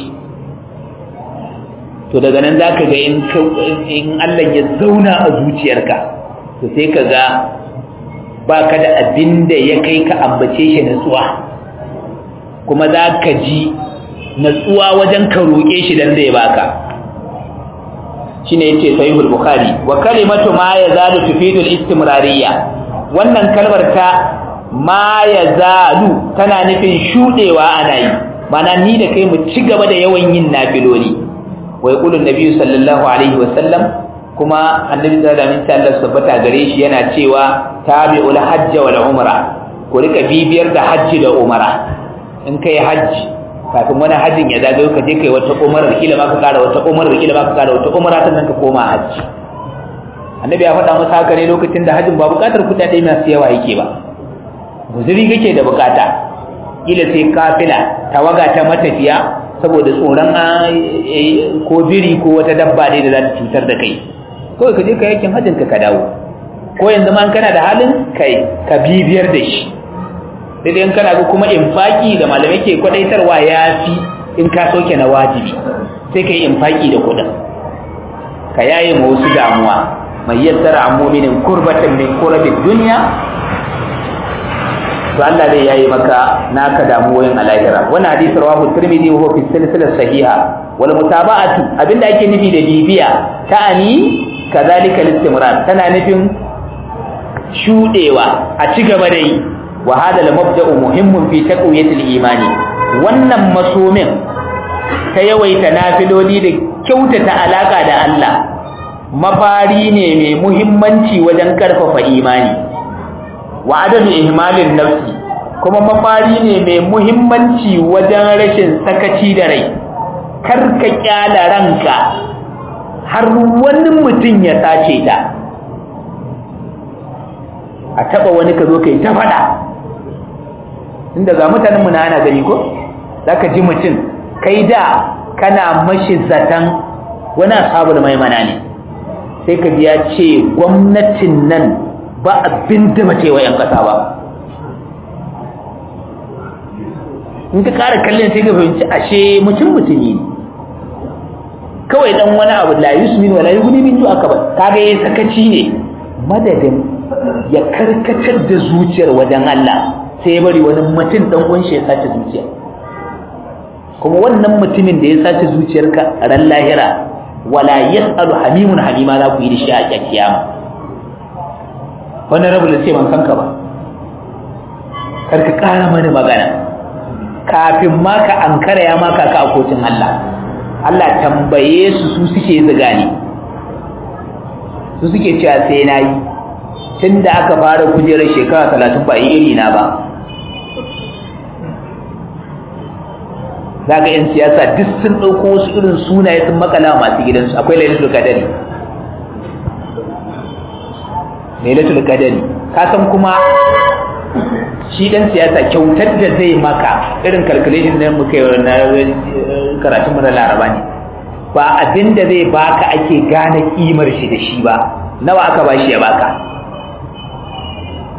S1: to daga nan zaka ga in in Allah ya zauna a zuciyarka to sai ka ga baka da abin da ya kai ka ambace shi natsuwa kuma za ka ji natsuwa wajen ka roƙe shi dan zai baka shine yace sahihul bukhari wa kalimatu ma yazalu tufidul istimrariyya wannan kalmar ta ma yazalu tana nufin shudewa ana yi mana ni da kai mu ci gaba da yawan yin nafiloli wa yaqulu an-nabi sallallahu alaihi wa sallam kuma annabi sallallahu alaihi wa sallam tabbata gare shi yana cewa tabi'ul hajj wal umra ku rika bibiyar da hajji da umra in kai hajji kafin wani hajjin ya zagayo ka je kai wata umarar kila ma ka kara wata umarar kila ma ka kara wata umara sannan ka koma hajji annabi ya faɗa masa haka ne lokacin da hajjin ba buƙatar kuɗaɗe masu yawa yake ba guzuri kake da buƙata kila sai kafila tawaga ta matafiya saboda tsoron ko biri ko wata dabba ne da za ta cutar da kai kawai ka je ka yakin hajjin ka ka dawo ko yanzu ma kana da halin kai ka bibiyar da shi sai dai kana ga kuma infaki da malamai ke kwadaitarwa ya fi in ka soke na wajibi sai ka yi infaki da kudin ka yaye ma wasu damuwa mai yassara an muminin kurbatan min kurabin duniya to Allah zai yayi maka naka damuwoyin a lahira wannan hadisi rawahu tirmidhi wa huwa fi silsilah sahiha wal mutaba'atu abinda ake nufi da bibiya ta'ani kadhalika al-istimrar tana nufin shudewa a ci gaba da yi wa hada al-mabda'u muhimmun fi taqwiyati al-imani wannan masomin ta yawaita nafiloli da kyautata alaka da Allah mafari ne mai muhimmanci wajen karfafa imani wa adadu ihmalin nafsi kuma mafari ne mai muhimmanci wajen rashin sakaci da rai karka kyala ranka har wani mutum ya sace ta a taba wani ka zo kai ta fada inda ga mutanenmu na ana gani ko zaka ji mutum kai da kana mashi zatan wani ashabul maimana ne sai ka ji ya ce gwamnatin nan ba abin da mace wa 'yan ƙasa ba in ka ƙara kallon sai ka fahimci ashe mutum mutumi ne kawai dan wani abu la yusmin wala yughni min aka ba kaga yayin sakaci ne madadin ya karkatar da zuciyar wajen Allah sai ya bari wani mutum dan uwan shi ya sace zuciya kuma wannan mutumin da ya sace zuciyarka ran lahira wala yasalu hamimun hamima za ku yi da shi a kiyama wannan rabu da ce ban san ka ba kar ka ƙara mani magana kafin ma ka ankara ya maka ka a kotun Allah Allah tambaye su su suke ziga ne su suke cewa sai na yi tun da aka fara kujerar shekara talatin ba iri na ba za ga 'yan siyasa duk sun ɗauko wasu irin sunaye sun makala masu gidansu akwai lailatul kadari lailatul kadari ka san kuma shi dan siyasa kyautar da zai maka irin calculation da muka yi na karatun mu na laraba ne ba abin da zai baka ake gane kimar shi da shi ba nawa aka bashi ya baka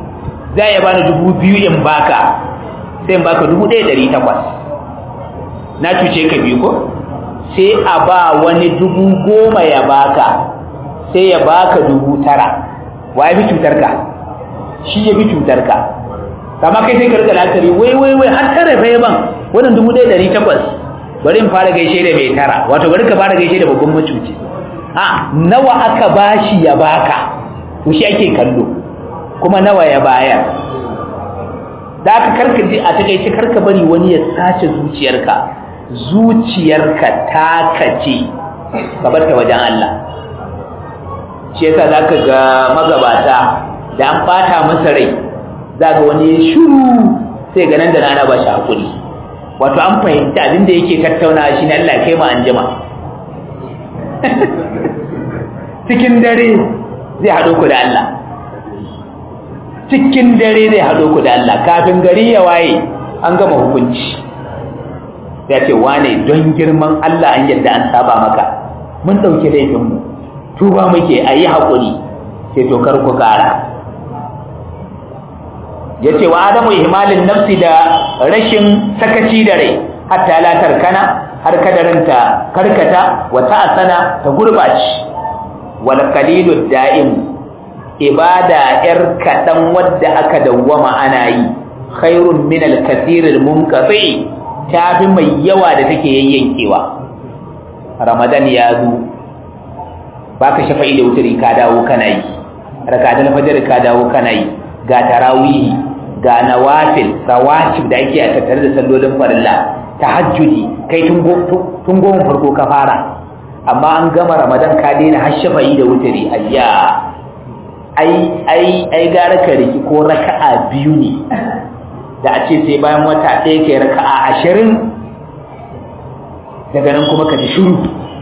S1: za ya bani dubu biyu in baka sai in baka dubu ɗaya ɗari takwas na cuce ka biyu ko sai a ba wani dubu goma ya baka sai ya baka dubu tara wa ya fi cutar ka shi ya fi cutar ka kama kai sai ka rika la'akari wai wai wai har tara fa ban wannan dubu ɗaya ɗari takwas bari in fara gaishe da mai tara wato bari ka fara gaishe da babban macuci a nawa aka bashi ya baka to shi ake kallo kuma nawa ya bayar da aka karka ji a takaice karka bari wani ya sace zuciyarka zuciyarka ta kace ka bar ta wajen Allah shi yasa zaka ga magabata da an bata masa rai zaka wani shiru sai ga nan da ana ba shi hakuri wato an fahimta abin da yake tattaunawa shine Allah kai mu anjima cikin dare zai haɗo ku da Allah cikin dare zai haɗo ku da Allah kafin gari ya waye an gama hukunci ya ce wane don girman Allah an yadda an saba maka mun ɗauki laifinmu tuba muke a yi haƙuri sai to kar ku ƙara ya ce wa adamu ihmalin nafsi da rashin sakaci da rai hatta la tarkana har kadarinta karkata wa ta'asana ta gurbaci wal qalilud da'im ibada yar kadan wadda aka dawwama ana yi khairun min al kathir al munqati tafi mai yawa da take yayyankewa ramadan ya zo baka shafa'i da wuturi ka dawo kana yi rakatul fajr ka dawo kana yi ga tarawih ga nawafil rawatib da ake a tattare da sallolin farilla tahajjudi kai tun goma farko ka fara amma an gama ramadan ka daina har shafa'i da wutari ayya ai ai ai gara ka riki ko raka'a biyu ne da a ce sai bayan wata ɗaya kai raka'a ashirin daga nan kuma ka ji shiru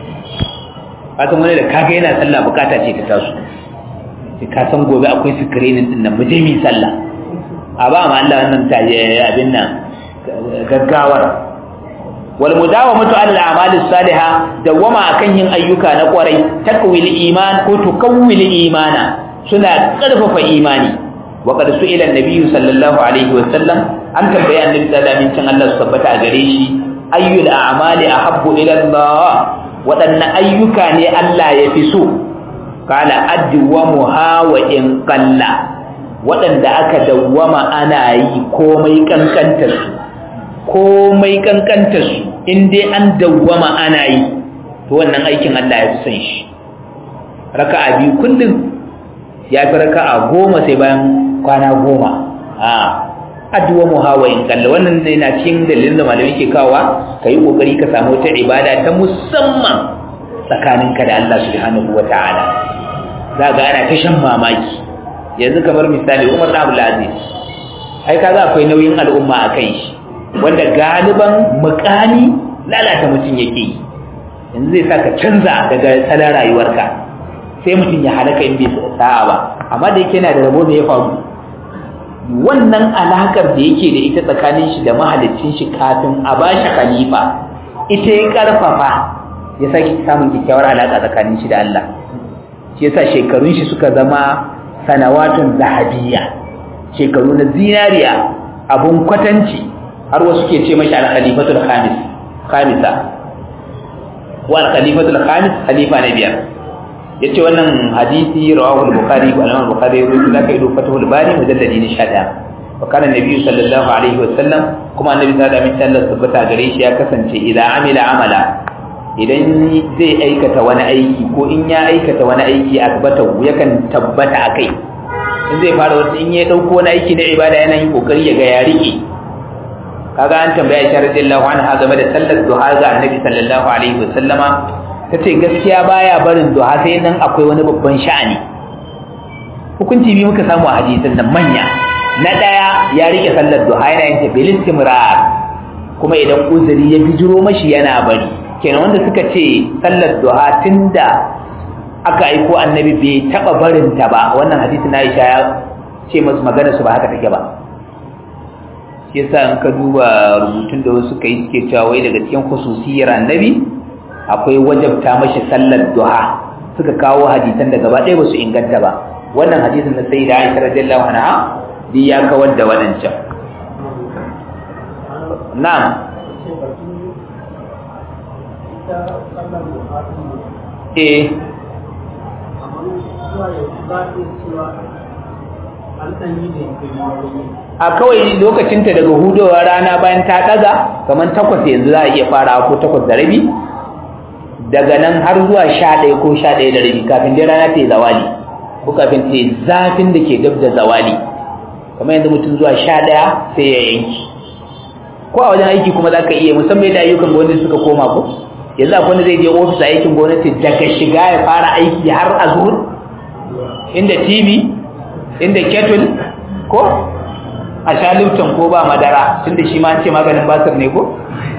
S1: kasan wani da kaga yana sallah bukata ce ta taso sai ka san gobe akwai sikirinin din nan mu je mu sallah a ba ma Allah wannan taje abin nan gaggawar wal mudawamatu ala al-a'mal as-salihah dawama akan yin ayyuka na kwarai takwil iman ko tukawwil imana suna karfafa imani wa qad su'ila an-nabiy sallallahu alaihi wa sallam an tambaya annabi sallallahu alaihi wa Allah tabbata a gare shi ayyul a'mali ahabbu ila Allah wadanne ayyuka ne Allah ya fi so qala adwamuha wa in qalla wadanda aka dawwama ana yi komai kankantar su komai kankantar su in dai an dawwama ana yi to wannan aikin Allah ya fi son shi raka'a biyu kullum ya fi raka'a goma sai bayan kwana goma a addu'a mu hawa in kalla wannan ne na cikin dalilin da malami ke kawa kai kokari ka samu ta ibada ta musamman tsakaninka da Allah subhanahu wataala zaka ana ta shan mamaki yanzu kamar misali Umar Abdul Aziz ai kaga akwai nauyin al'umma a kai shi wanda galiban mukami lalata mutum yake yi yanzu zai saka canza daga salon rayuwarka sai mutum ya halaka in bai sa'a ba amma da yake yana da rabo da ya faru wannan alakar da yake da ita tsakanin shi da mahalicin shi kafin a bashi khalifa ita ya karfafa ya sake samun kyakkyawar alaka tsakanin shi da Allah shi yasa shekarun shi suka zama sanawatun zahabiyya shekaru na zinariya abun kwatanci har wasu ke ce mashi al-khalifatul khamis khamisa wa al-khalifatul khamis khalifa na biyar yace wannan hadisi rawahu al-bukhari wa al-imam bukhari rawahu da kai do fatahul bari mujalladi ne 11 wa kana nabi sallallahu alaihi wa sallam kuma annabi sallallahu alaihi wa sallam tabbata gare shi ya kasance idan amila amala idan zai aikata wani aiki ko in ya aikata wani aiki akbata yakan tabbata akai in zai fara wani in ya dauko wani aiki na ibada yana yin kokari ya ga ya rike kaga an tambaya Aisha radiyallahu anha game da sallar duha ga Annabi sallallahu alaihi wasallama tace gaskiya baya barin duha sai nan akwai wani babban sha'ani hukunci bi muka samu a hadisin nan manya na daya ya rike sallar duha yana yin ta bil istimrar kuma idan uzuri ya bijiro mashi yana bari kenan wanda suka ce sallar duha tunda aka aiko annabi bai taba barin ta ba wannan hadisi na Aisha ya ce musu magana su ba haka take ba shi yasa in ka duba rubutun da wasu kai suke cewa wai daga cikin khususiyar annabi akwai wajabta mashi sallar duha suka kawo hadisan da gaba ɗaya ba su inganta ba wannan hadisin na sayyida Aisha radiyallahu anha duk ya kawar da wadancan na'am eh a kawai lokacinta daga hudowa rana bayan ta ɗaga kamar takwas yanzu za a iya fara ko takwas da rabi daga nan har zuwa sha ɗaya ko sha ɗaya da rabi kafin dai rana ta yi zawali ko kafin ta yi zafin da ke dab da zawali kamar yanzu mutum zuwa sha ɗaya sai ya yanki ko a wajen aiki kuma za ka iya musamman yadda ayyukan gwamnati suka koma ko yanzu akwai wanda zai je ofis a aikin gwamnati daga shiga ya fara aiki har a zuhur inda tv inda kettle ko a sha lifton ko ba madara tunda shi ma an ce maganin basir ne ko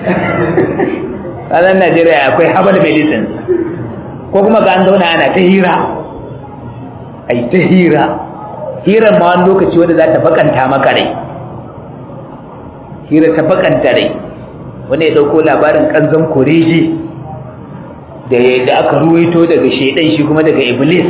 S1: ranar najeriya akwai herbal medicine ko kuma ga an zauna ana ta hira ai ta hira hirar ma wani lokaci wanda za ta bakanta maka rai hira ta bakanta rai wani ya dauko labarin kanzon koreji da da aka ruwaito daga shaidan shi kuma daga iblis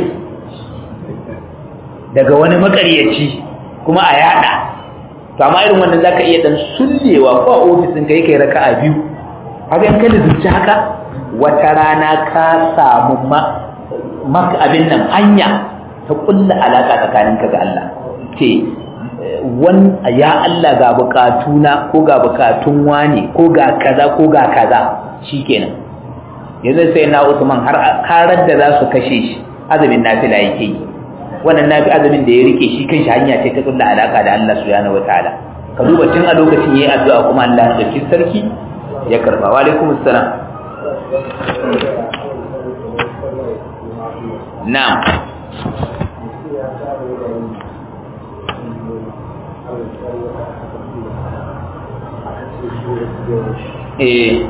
S1: daga wani makaryaci kuma a yada to amma irin wannan zaka iya dan sullewa ko a ofisin kai kai raka'a biyu haka in kada zuci haka wata rana ka samu maka abin nan hanya ta kulla alaka tsakaninka ga Allah ce wan ya Allah ga bukatuna ko ga bukatun wani ko ga kaza ko ga kaza shikenan yanzu sai na Usman har karar da za su kashe shi azumin nafila yake yi wannan nafi azumin da ya rike shi kanshi hanya ce ta kulla alaka da Allah subhanahu wataala ka duba tun a lokacin yayi addu'a kuma Allah ya dauki sarki ya karba wa alaikum assalam na'am eh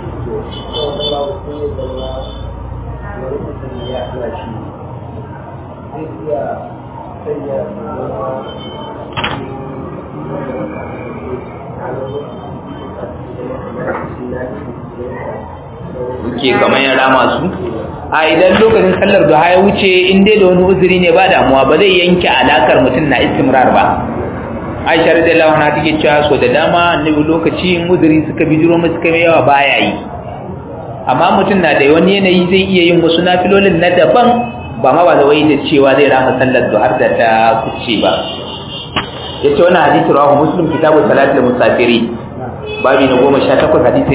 S1: ke kamar ya rama su a idan lokacin sallar duha ya wuce in dai da wani uzuri ne ba damuwa ba zai yanke alakar mutum na istimrar ba aisha radiyallahu anha take cewa so da dama annabi lokaci uzuri suka bijiro mu suka yawa baya yi amma mutum na da wani yanayi zai iya yin wasu nafilolin na daban ba ma ba da wai da cewa zai rama sallar duhar da ta kuce ba yace wannan hadisi rawahu muslim kitabu salatul musafiri babi na 18 hadisi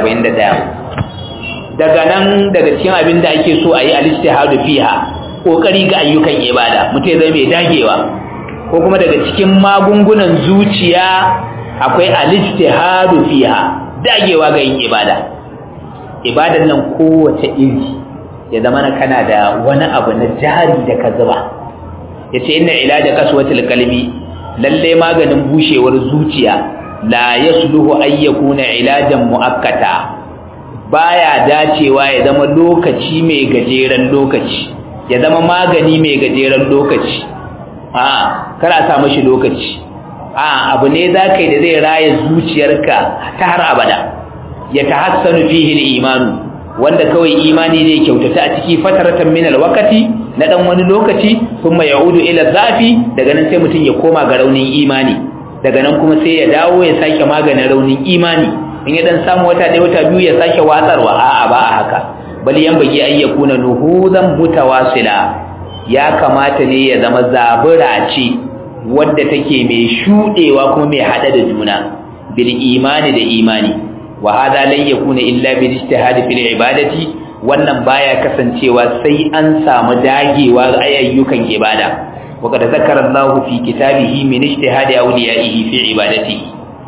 S1: 141 daga nan daga cikin abin da ake so a yi alistihadu fiha kokari ga ayyukan ibada mutum zai mai dagewa ko kuma daga cikin magungunan zuciya akwai alistihadu fiha dagewa ga yin ibada ibadan nan kowace iri ya zama na kana da wani abu na jari da ka zuba yace inna ilaja kaswatul qalbi lalle maganin bushewar zuciya la yasluhu ayyakuna ilajan muakkata baya dacewa ya zama lokaci mai gajeren lokaci ya zama magani mai gajeren lokaci a kara sa mashi lokaci a abu ne za ka yi da zai raya zuciyarka ta har abada ya tahassanu fihi al-imanu wanda kawai imani zai kyautata a ciki fataratan min al-waqti na dan wani lokaci kuma yaudu ila zafi daga nan sai mutum ya koma ga raunin imani daga nan kuma sai ya dawo ya sake maganin raunin imani in ya dan samu wata ɗaya wata biyu ya sake watsarwa a'a ba a haka bal yan bagi ay yakuna nuhuzan mutawasila ya kamata ne ya zama zabura ce wadda take mai shudewa kuma mai hada da juna bil imani da imani wa hada lan yakuna illa bil ijtihad fil ibadati wannan baya kasancewa sai an samu dagewa ayyukan ibada wa kad zakara Allah fi kitabihi min ijtihad awliyaihi fi ibadatihi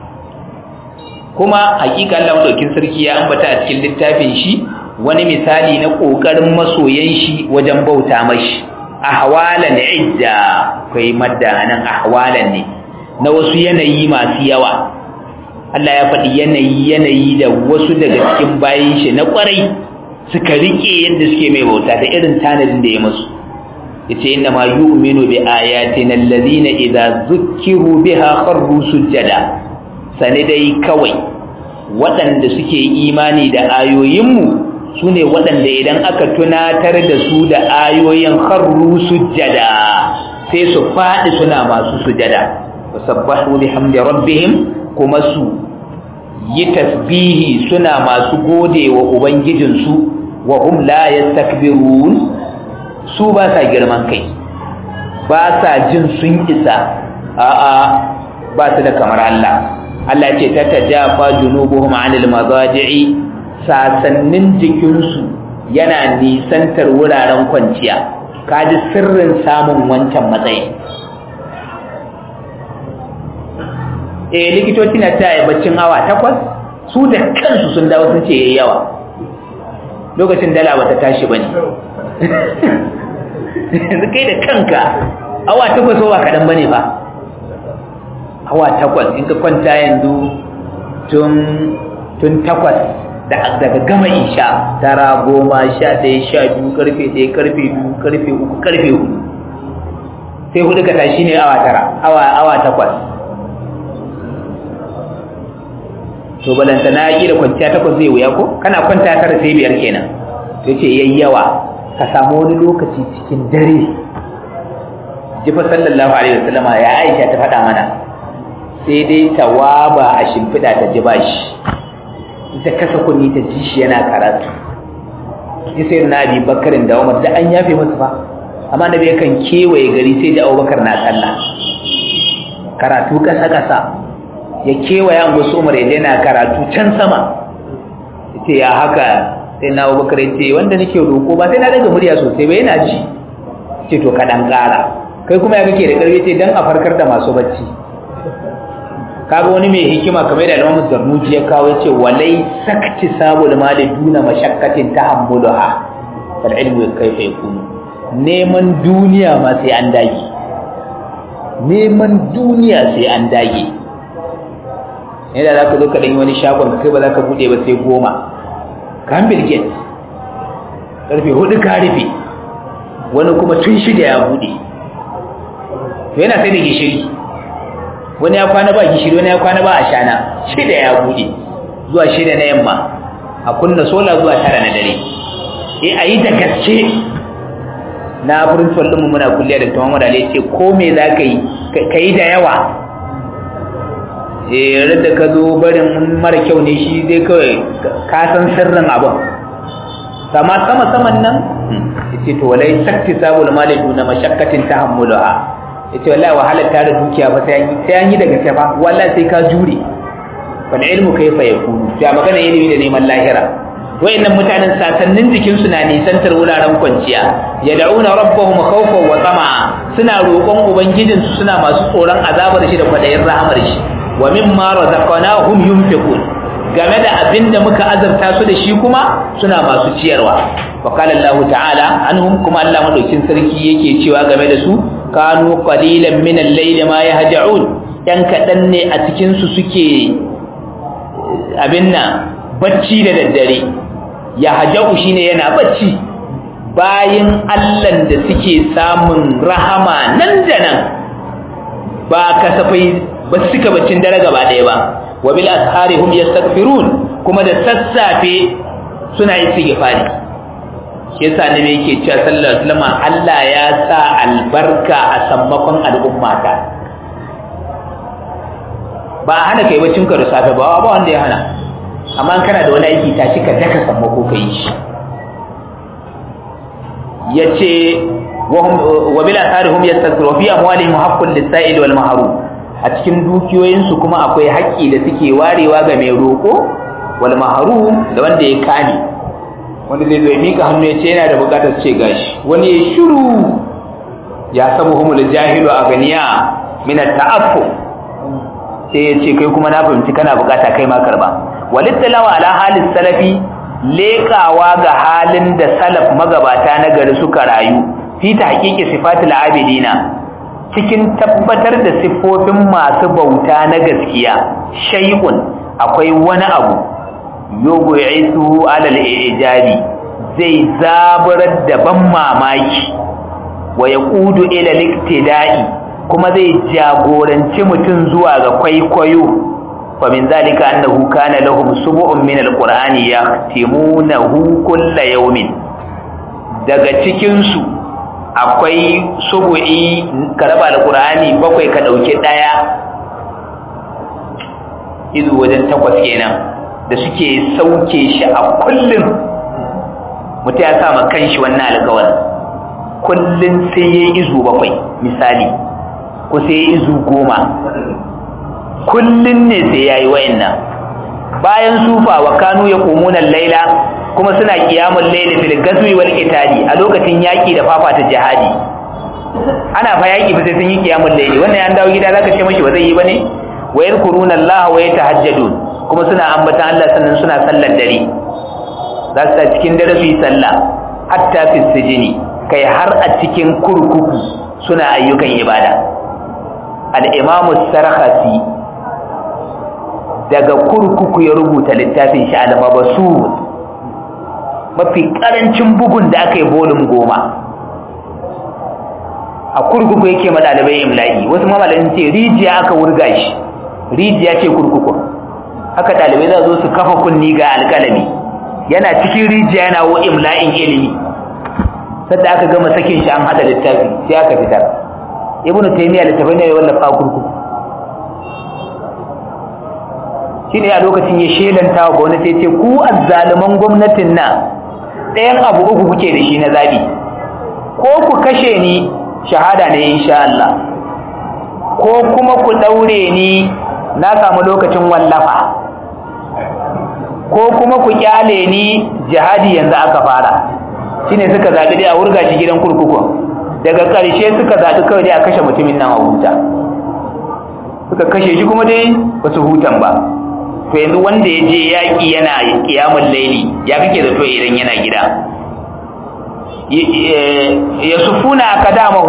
S1: kuma hakika Allah madaukin sarki ya ambata a cikin littafin shi wani misali na kokarin masoyan shi wajen bauta mashi ahwalan idda kai madda nan ahwalan ne na wasu yanayi masu yawa Allah ya faɗi yanayi yanayi da wasu daga cikin bayin shi na kwarai suka rike yadda suke mai bauta da irin tanadin da ya musu yace inna ma yu'minu bi ayatina alladhina idza zukkiru biha kharru sujada sane dai kawai waɗanda suke imani da ayoyinmu su ne waɗanda idan aka tunatar da su da ayoyin harru sujjada sai su faɗi suna masu sujjada wasabbahu bihamdi rabbihim kuma su yi tasbihi suna masu gode wa ubangijinsu wa hum la yastakbirun su ba sa girman kai ba sa jin sun isa a'a ba su da kamar Allah Allah ce ta tajafa junubuhum anil madaji'i sasannin jikinsu yana nisantar wuraren kwanciya kaji sirrin samun wancan matsayi eh likitoci na ta baccin awa takwas su da kansu sun dawo sun ce yayi yawa lokacin dala bata tashi bane yanzu kai da kanka awa takwas ba kaɗan bane ba awa takwas in ka kwanta yanzu tun tun takwas daga gama isha tara goma sha ɗaya sha biyu karfe ɗaya karfe biyu karfe uku karfe hudu sai hudu ka tashi ne awa tara awa awa takwas to balanta na yi da kwanciya takwas zai wuya ko kana kwanta tara sai biyar kenan to ce yayi yawa ka samu wani lokaci cikin dare jifa sallallahu alaihi wasallama ya aisha ta faɗa mana sai dai tawaba a shimfiɗa ta ji bashi ita kasa kunni ta ji shi yana karatu ya sai na abi bakarin da umar da an yafe masa ba amma da bai kan kewaye gari sai da abubakar na sallah karatu kasa kasa ya kewaye an gusu umar ya na karatu can sama ya ce ya haka sai na abubakar ya ce wanda nake roƙo ba sai na daga murya sosai ba yana ji ce to kaɗan ƙara kai kuma ya kake da ƙarfi ce don a farkar da masu bacci kaga wani mai hikima kamar da Imam Zarnuji ya kawo yace walai sakti sabul mali duna mashakkatin tahammulaha fal ilmu kayfa yakunu neman duniya ma sai an dage neman duniya sai an dage yadda za ka zo ka ɗanyi wani shagon kai ba za ka buɗe ba sai goma kan bilget ƙarfe hudu ka rufe wani kuma tun shida ya buɗe to yana sai da gishiri wani ya kwana ba gishiri wani ya kwana ba ashana shida ya bude zuwa shida na yamma a kunna sola zuwa tara na dare eh ayi da gaske na principal din mu muna kulliya da Muhammad Ali ce ko me za ka yi kai da yawa eh rada ka zo barin mara kyau ne shi dai kawai ka san sirrin abin sama sama saman nan yace to walai sakti sabul malidu na mashakkatin tahammulaha yace wallahi wahalar tare dukiya ba sai sai an yi daga safa wallahi sai ka jure fal ilmu kayfa yakunu ya magana ilimi da neman lahira wayannan mutanen sasannin jikin su na nisantar wuraren kwanciya yad'una rabbahum khawfan wa tama'a suna roƙon ubangijin su suna masu tsoron azabar shi da kwadayin rahamar shi wa mimma razaqnahum yunfiqun game da abinda muka azabta su da shi kuma suna masu ciyarwa wa qala Allah ta'ala anhum kuma Allah madaukin sarki yake cewa game da su kanu qalilan min al-layli ma yahja'un yan kadan ne a cikin su suke abin nan bacci da daddare yahja'u shine yana bacci bayin Allah da suke samun rahama nan da nan ba kasafai ba suka baccin dare gaba daya ba wa bil ashari hum yastaghfirun kuma da sassafe suna istighfari shi yasa ne yake cewa sallallahu alaihi wasallam Allah ya sa albarka a sammakon al'ummata ba hana kai baccin ka da safe ba ba wanda ya hana amma kana da wani aiki tashi ka daka sammako kai shi yace wa bil ashari hum yastaghfirun fi amwalihim haqqul lis-sa'il wal mahrum a cikin dukiyoyinsu kuma akwai haƙƙi da suke warewa ga mai roƙo wal mahrum da wanda ya kame wanda zai zo ya mika hannu ya ce yana da bukatar ce gashi wani ya shiru ya sabu humul jahilu a ganiya min ta'affu sai ya ce kai kuma na fahimci kana bukata kai ma karba walittalawa ala halin salafi leƙawa ga halin da salaf magabata na gari suka rayu fi tahqiqi sifatil abidina cikin tabbatar da siffofin masu bauta na gaskiya shay'un akwai wani abu yogo isu alal ijabi zai zaburar da ban mamaki wa yaqudu ila liktida'i kuma zai jagoranci mutum zuwa ga kwaikwayo fa min zalika annahu kana lahum sub'un min alqur'ani yahtimunahu kull yawmin daga cikin su akwai subu'i ka raba alqur'ani bakwai ka dauke daya izu wajen takwas kenan da suke sauke shi a kullum mutum ya sa ma kanshi wannan alƙawarin kullum sai ya yi izu bakwai misali ko sai ya yi izu goma kullum ne sai ya yi wa'annan bayan sufa wa kanu ya ƙumunan laila kuma suna ƙiyamun laila fil gazwi wal qitali a lokacin yaƙi da fafata jihadi ana fa yaƙi fa sai sun yi ƙiyamun laili wannan ya dawo gida zaka ce mashi ba zai yi bane wa yadhkuruna Allah wa yatahajjadun kuma suna ambatan Allah sannan suna sallar dare za su cikin dare su yi sallah hatta fi sijini kai har a cikin kurkuku suna ayyukan ibada al-imamu sarhasi daga kurkuku ya rubuta littafin shi al-mabsut mafi karancin bugun da aka yi bolin goma a kurkuku yake ma ɗalibai imla'i wasu mamalin ce rijiya aka wurga shi rijiya ce kurkuku haka ɗalibai za zo su kafa kunni ga alƙalami yana cikin rijiya yana wo imla'in ilimi sadda aka gama sakin shi an hada littafi sai aka fitar ibnu taymiya littafai ne ya wallafa kurkuku shine a lokacin ya shelanta wa gwamnati ce ku azzaluman gwamnatin nan ɗayan abu uku kuke da shi na zabi ko ku kashe ni shahada ne insha Allah ko kuma ku daure ni na samu lokacin wallafa ko kuma ku kyale ni jihadi yanzu aka fara shine suka zabi dai a wurga shi gidan kurkukun daga ƙarshe suka zabi kawai dai a kashe mutumin nan a huta suka kashe shi kuma dai ba su hutan ba to yanzu wanda ya je yaƙi yana ƙiyamun laili ya kake zato idan yana gida ya sufuna aka damahu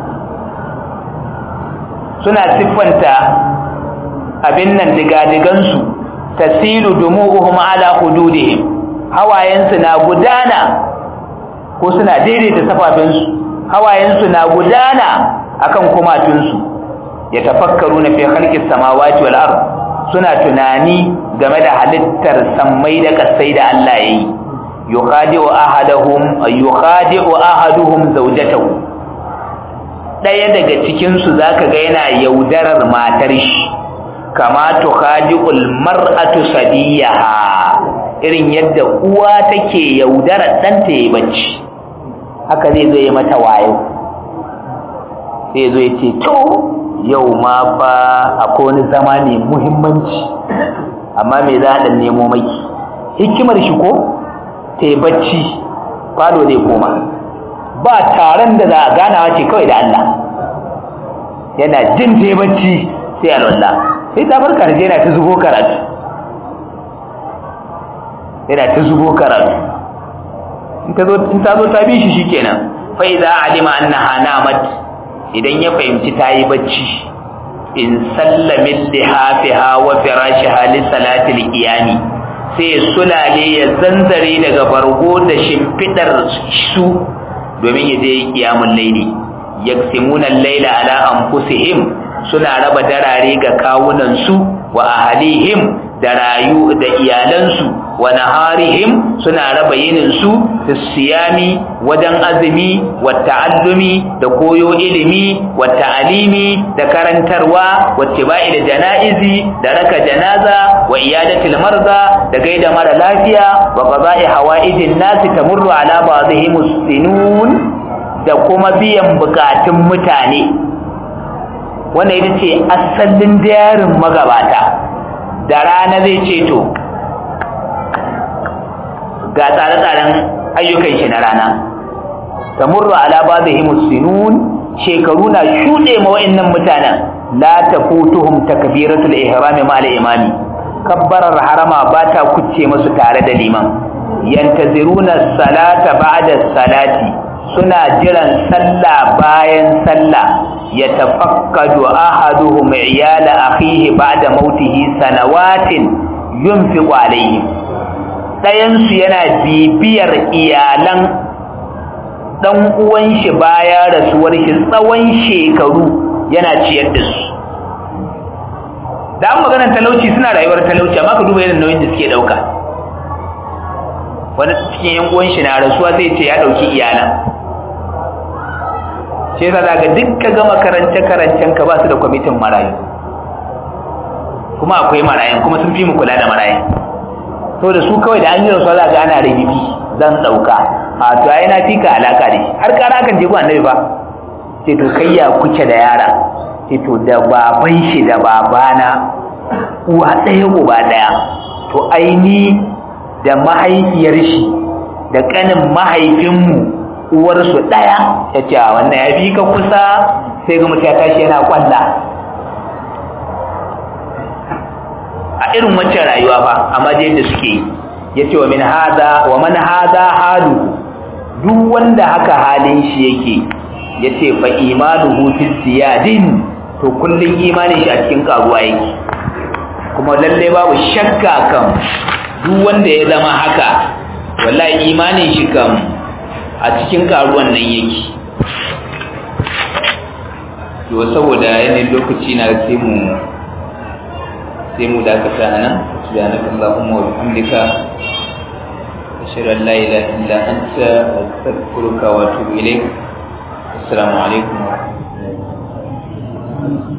S1: suna siffanta abin nan digadigansu tasilu dumu'uhum ala hududihim hawayensu na gudana ko suna daidaita safafinsu hawayensu na gudana akan kumatunsu ya tafakkaru na fi halkis samawati wal ard suna tunani game da halittar sammai da kasai da Allah yayi yukhadi'u ahaduhum yukhadi'u ahaduhum zawjatahu daya daga cikin su zaka ga yana yaudarar matar shi kama tukhadi'ul mar'atu sadiyaha irin yadda uwa take yaudarar danta yayi bacci haka zai zo ya mata wayo sai zo ya ce to yau ma fa akwai wani zama ne muhimmanci amma me za a nemo maki hikimar shi ko ta yi bacci falo zai koma ba taron da za a ganawa ce kawai da Allah yana jin ta yi bacci sai alwallah sai ta farka da yana ta zubo karatu yana ta zubo karatu in ta zo ta bi shi shikenan fa idza alima annaha namat idan ya fahimci ta yi bacci in sallamin lihafiha wa firashiha li salatil qiyami sai sulale ya zanzare daga bargo da shimfidar su domin ya je qiyamul layli yaksimuna al-layla ala anfusihim suna raba darare ga kawunan su wa ahlihim da rayu da iyalansu wa naharihim suna raba yinin su siyami wajen azumi wa ta'allumi da koyo ilimi wa ta'alimi da karantarwa wa tibai da janaizi da raka janaza wa iyadatil marza da gaida mara lafiya wa qada'i hawaijin nasi tamurru ala ba'dihim sinun da kuma biyan bukatun mutane wannan ita ce asalin dayarin magabata da rana zai ce to ga tsare-tsaren ayyukan shi na rana tamurru ala ba'dihim sinun shekaru na shude ma wa'annan mutanen la tafutuhum takbiratul ihram ma al-imami kabbarar harama ba ta kucce musu tare da liman yantaziruna salata ba'da salati suna jiran sallah bayan sallah yatafakkadu ahaduhum iyala akhihi ba'da mautihi sanawatin yunfiqu alayhim ɗayansu yana bibiyar iyalan ɗan uwan shi baya rasuwar shi tsawon shekaru yana ciyar da su da an maganar talauci suna rayuwar talauci amma ka duba irin nauyin da suke ɗauka wani cikin yan uwan shi na rasuwa zai ce ya ɗauki iyalan sai yasa daga dukka gama karance karancen ka ba su da kwamitin marayu kuma akwai marayan kuma sun fi mu kula da marayan to da su kawai da an yi rasuwa za ga ana rabibi zan ɗauka a to ai na fika alaka da shi har kara kan je ku annabi ba ce to kai ya kuke da yara ce to da baban shi da babana uwa ɗaya uba ɗaya to aini da mahaifiyar shi da ƙanin mahaifinmu uwarsu ɗaya ya ce a wannan ya fi ka kusa sai ga mutum ya tashi yana kwalla a irin wancan rayuwa ba amma da yadda suke yi ya ce wa min hada wa man hada halu duk wanda haka halin shi yake ya ce fa imanuhu fi ziyadin to kullum imanin shi a cikin karuwa yake kuma lalle babu shakka kan duk wanda ya zama haka wallahi imanin shi kam a cikin karuwan nan yake to saboda yanayin lokaci na sai mu sai mu dakata nan subhanaka allahumma wa bihamdika ashhadu an la ilaha illa anta astaghfiruka wa atubu ilayk assalamu alaikum wa rahmatullahi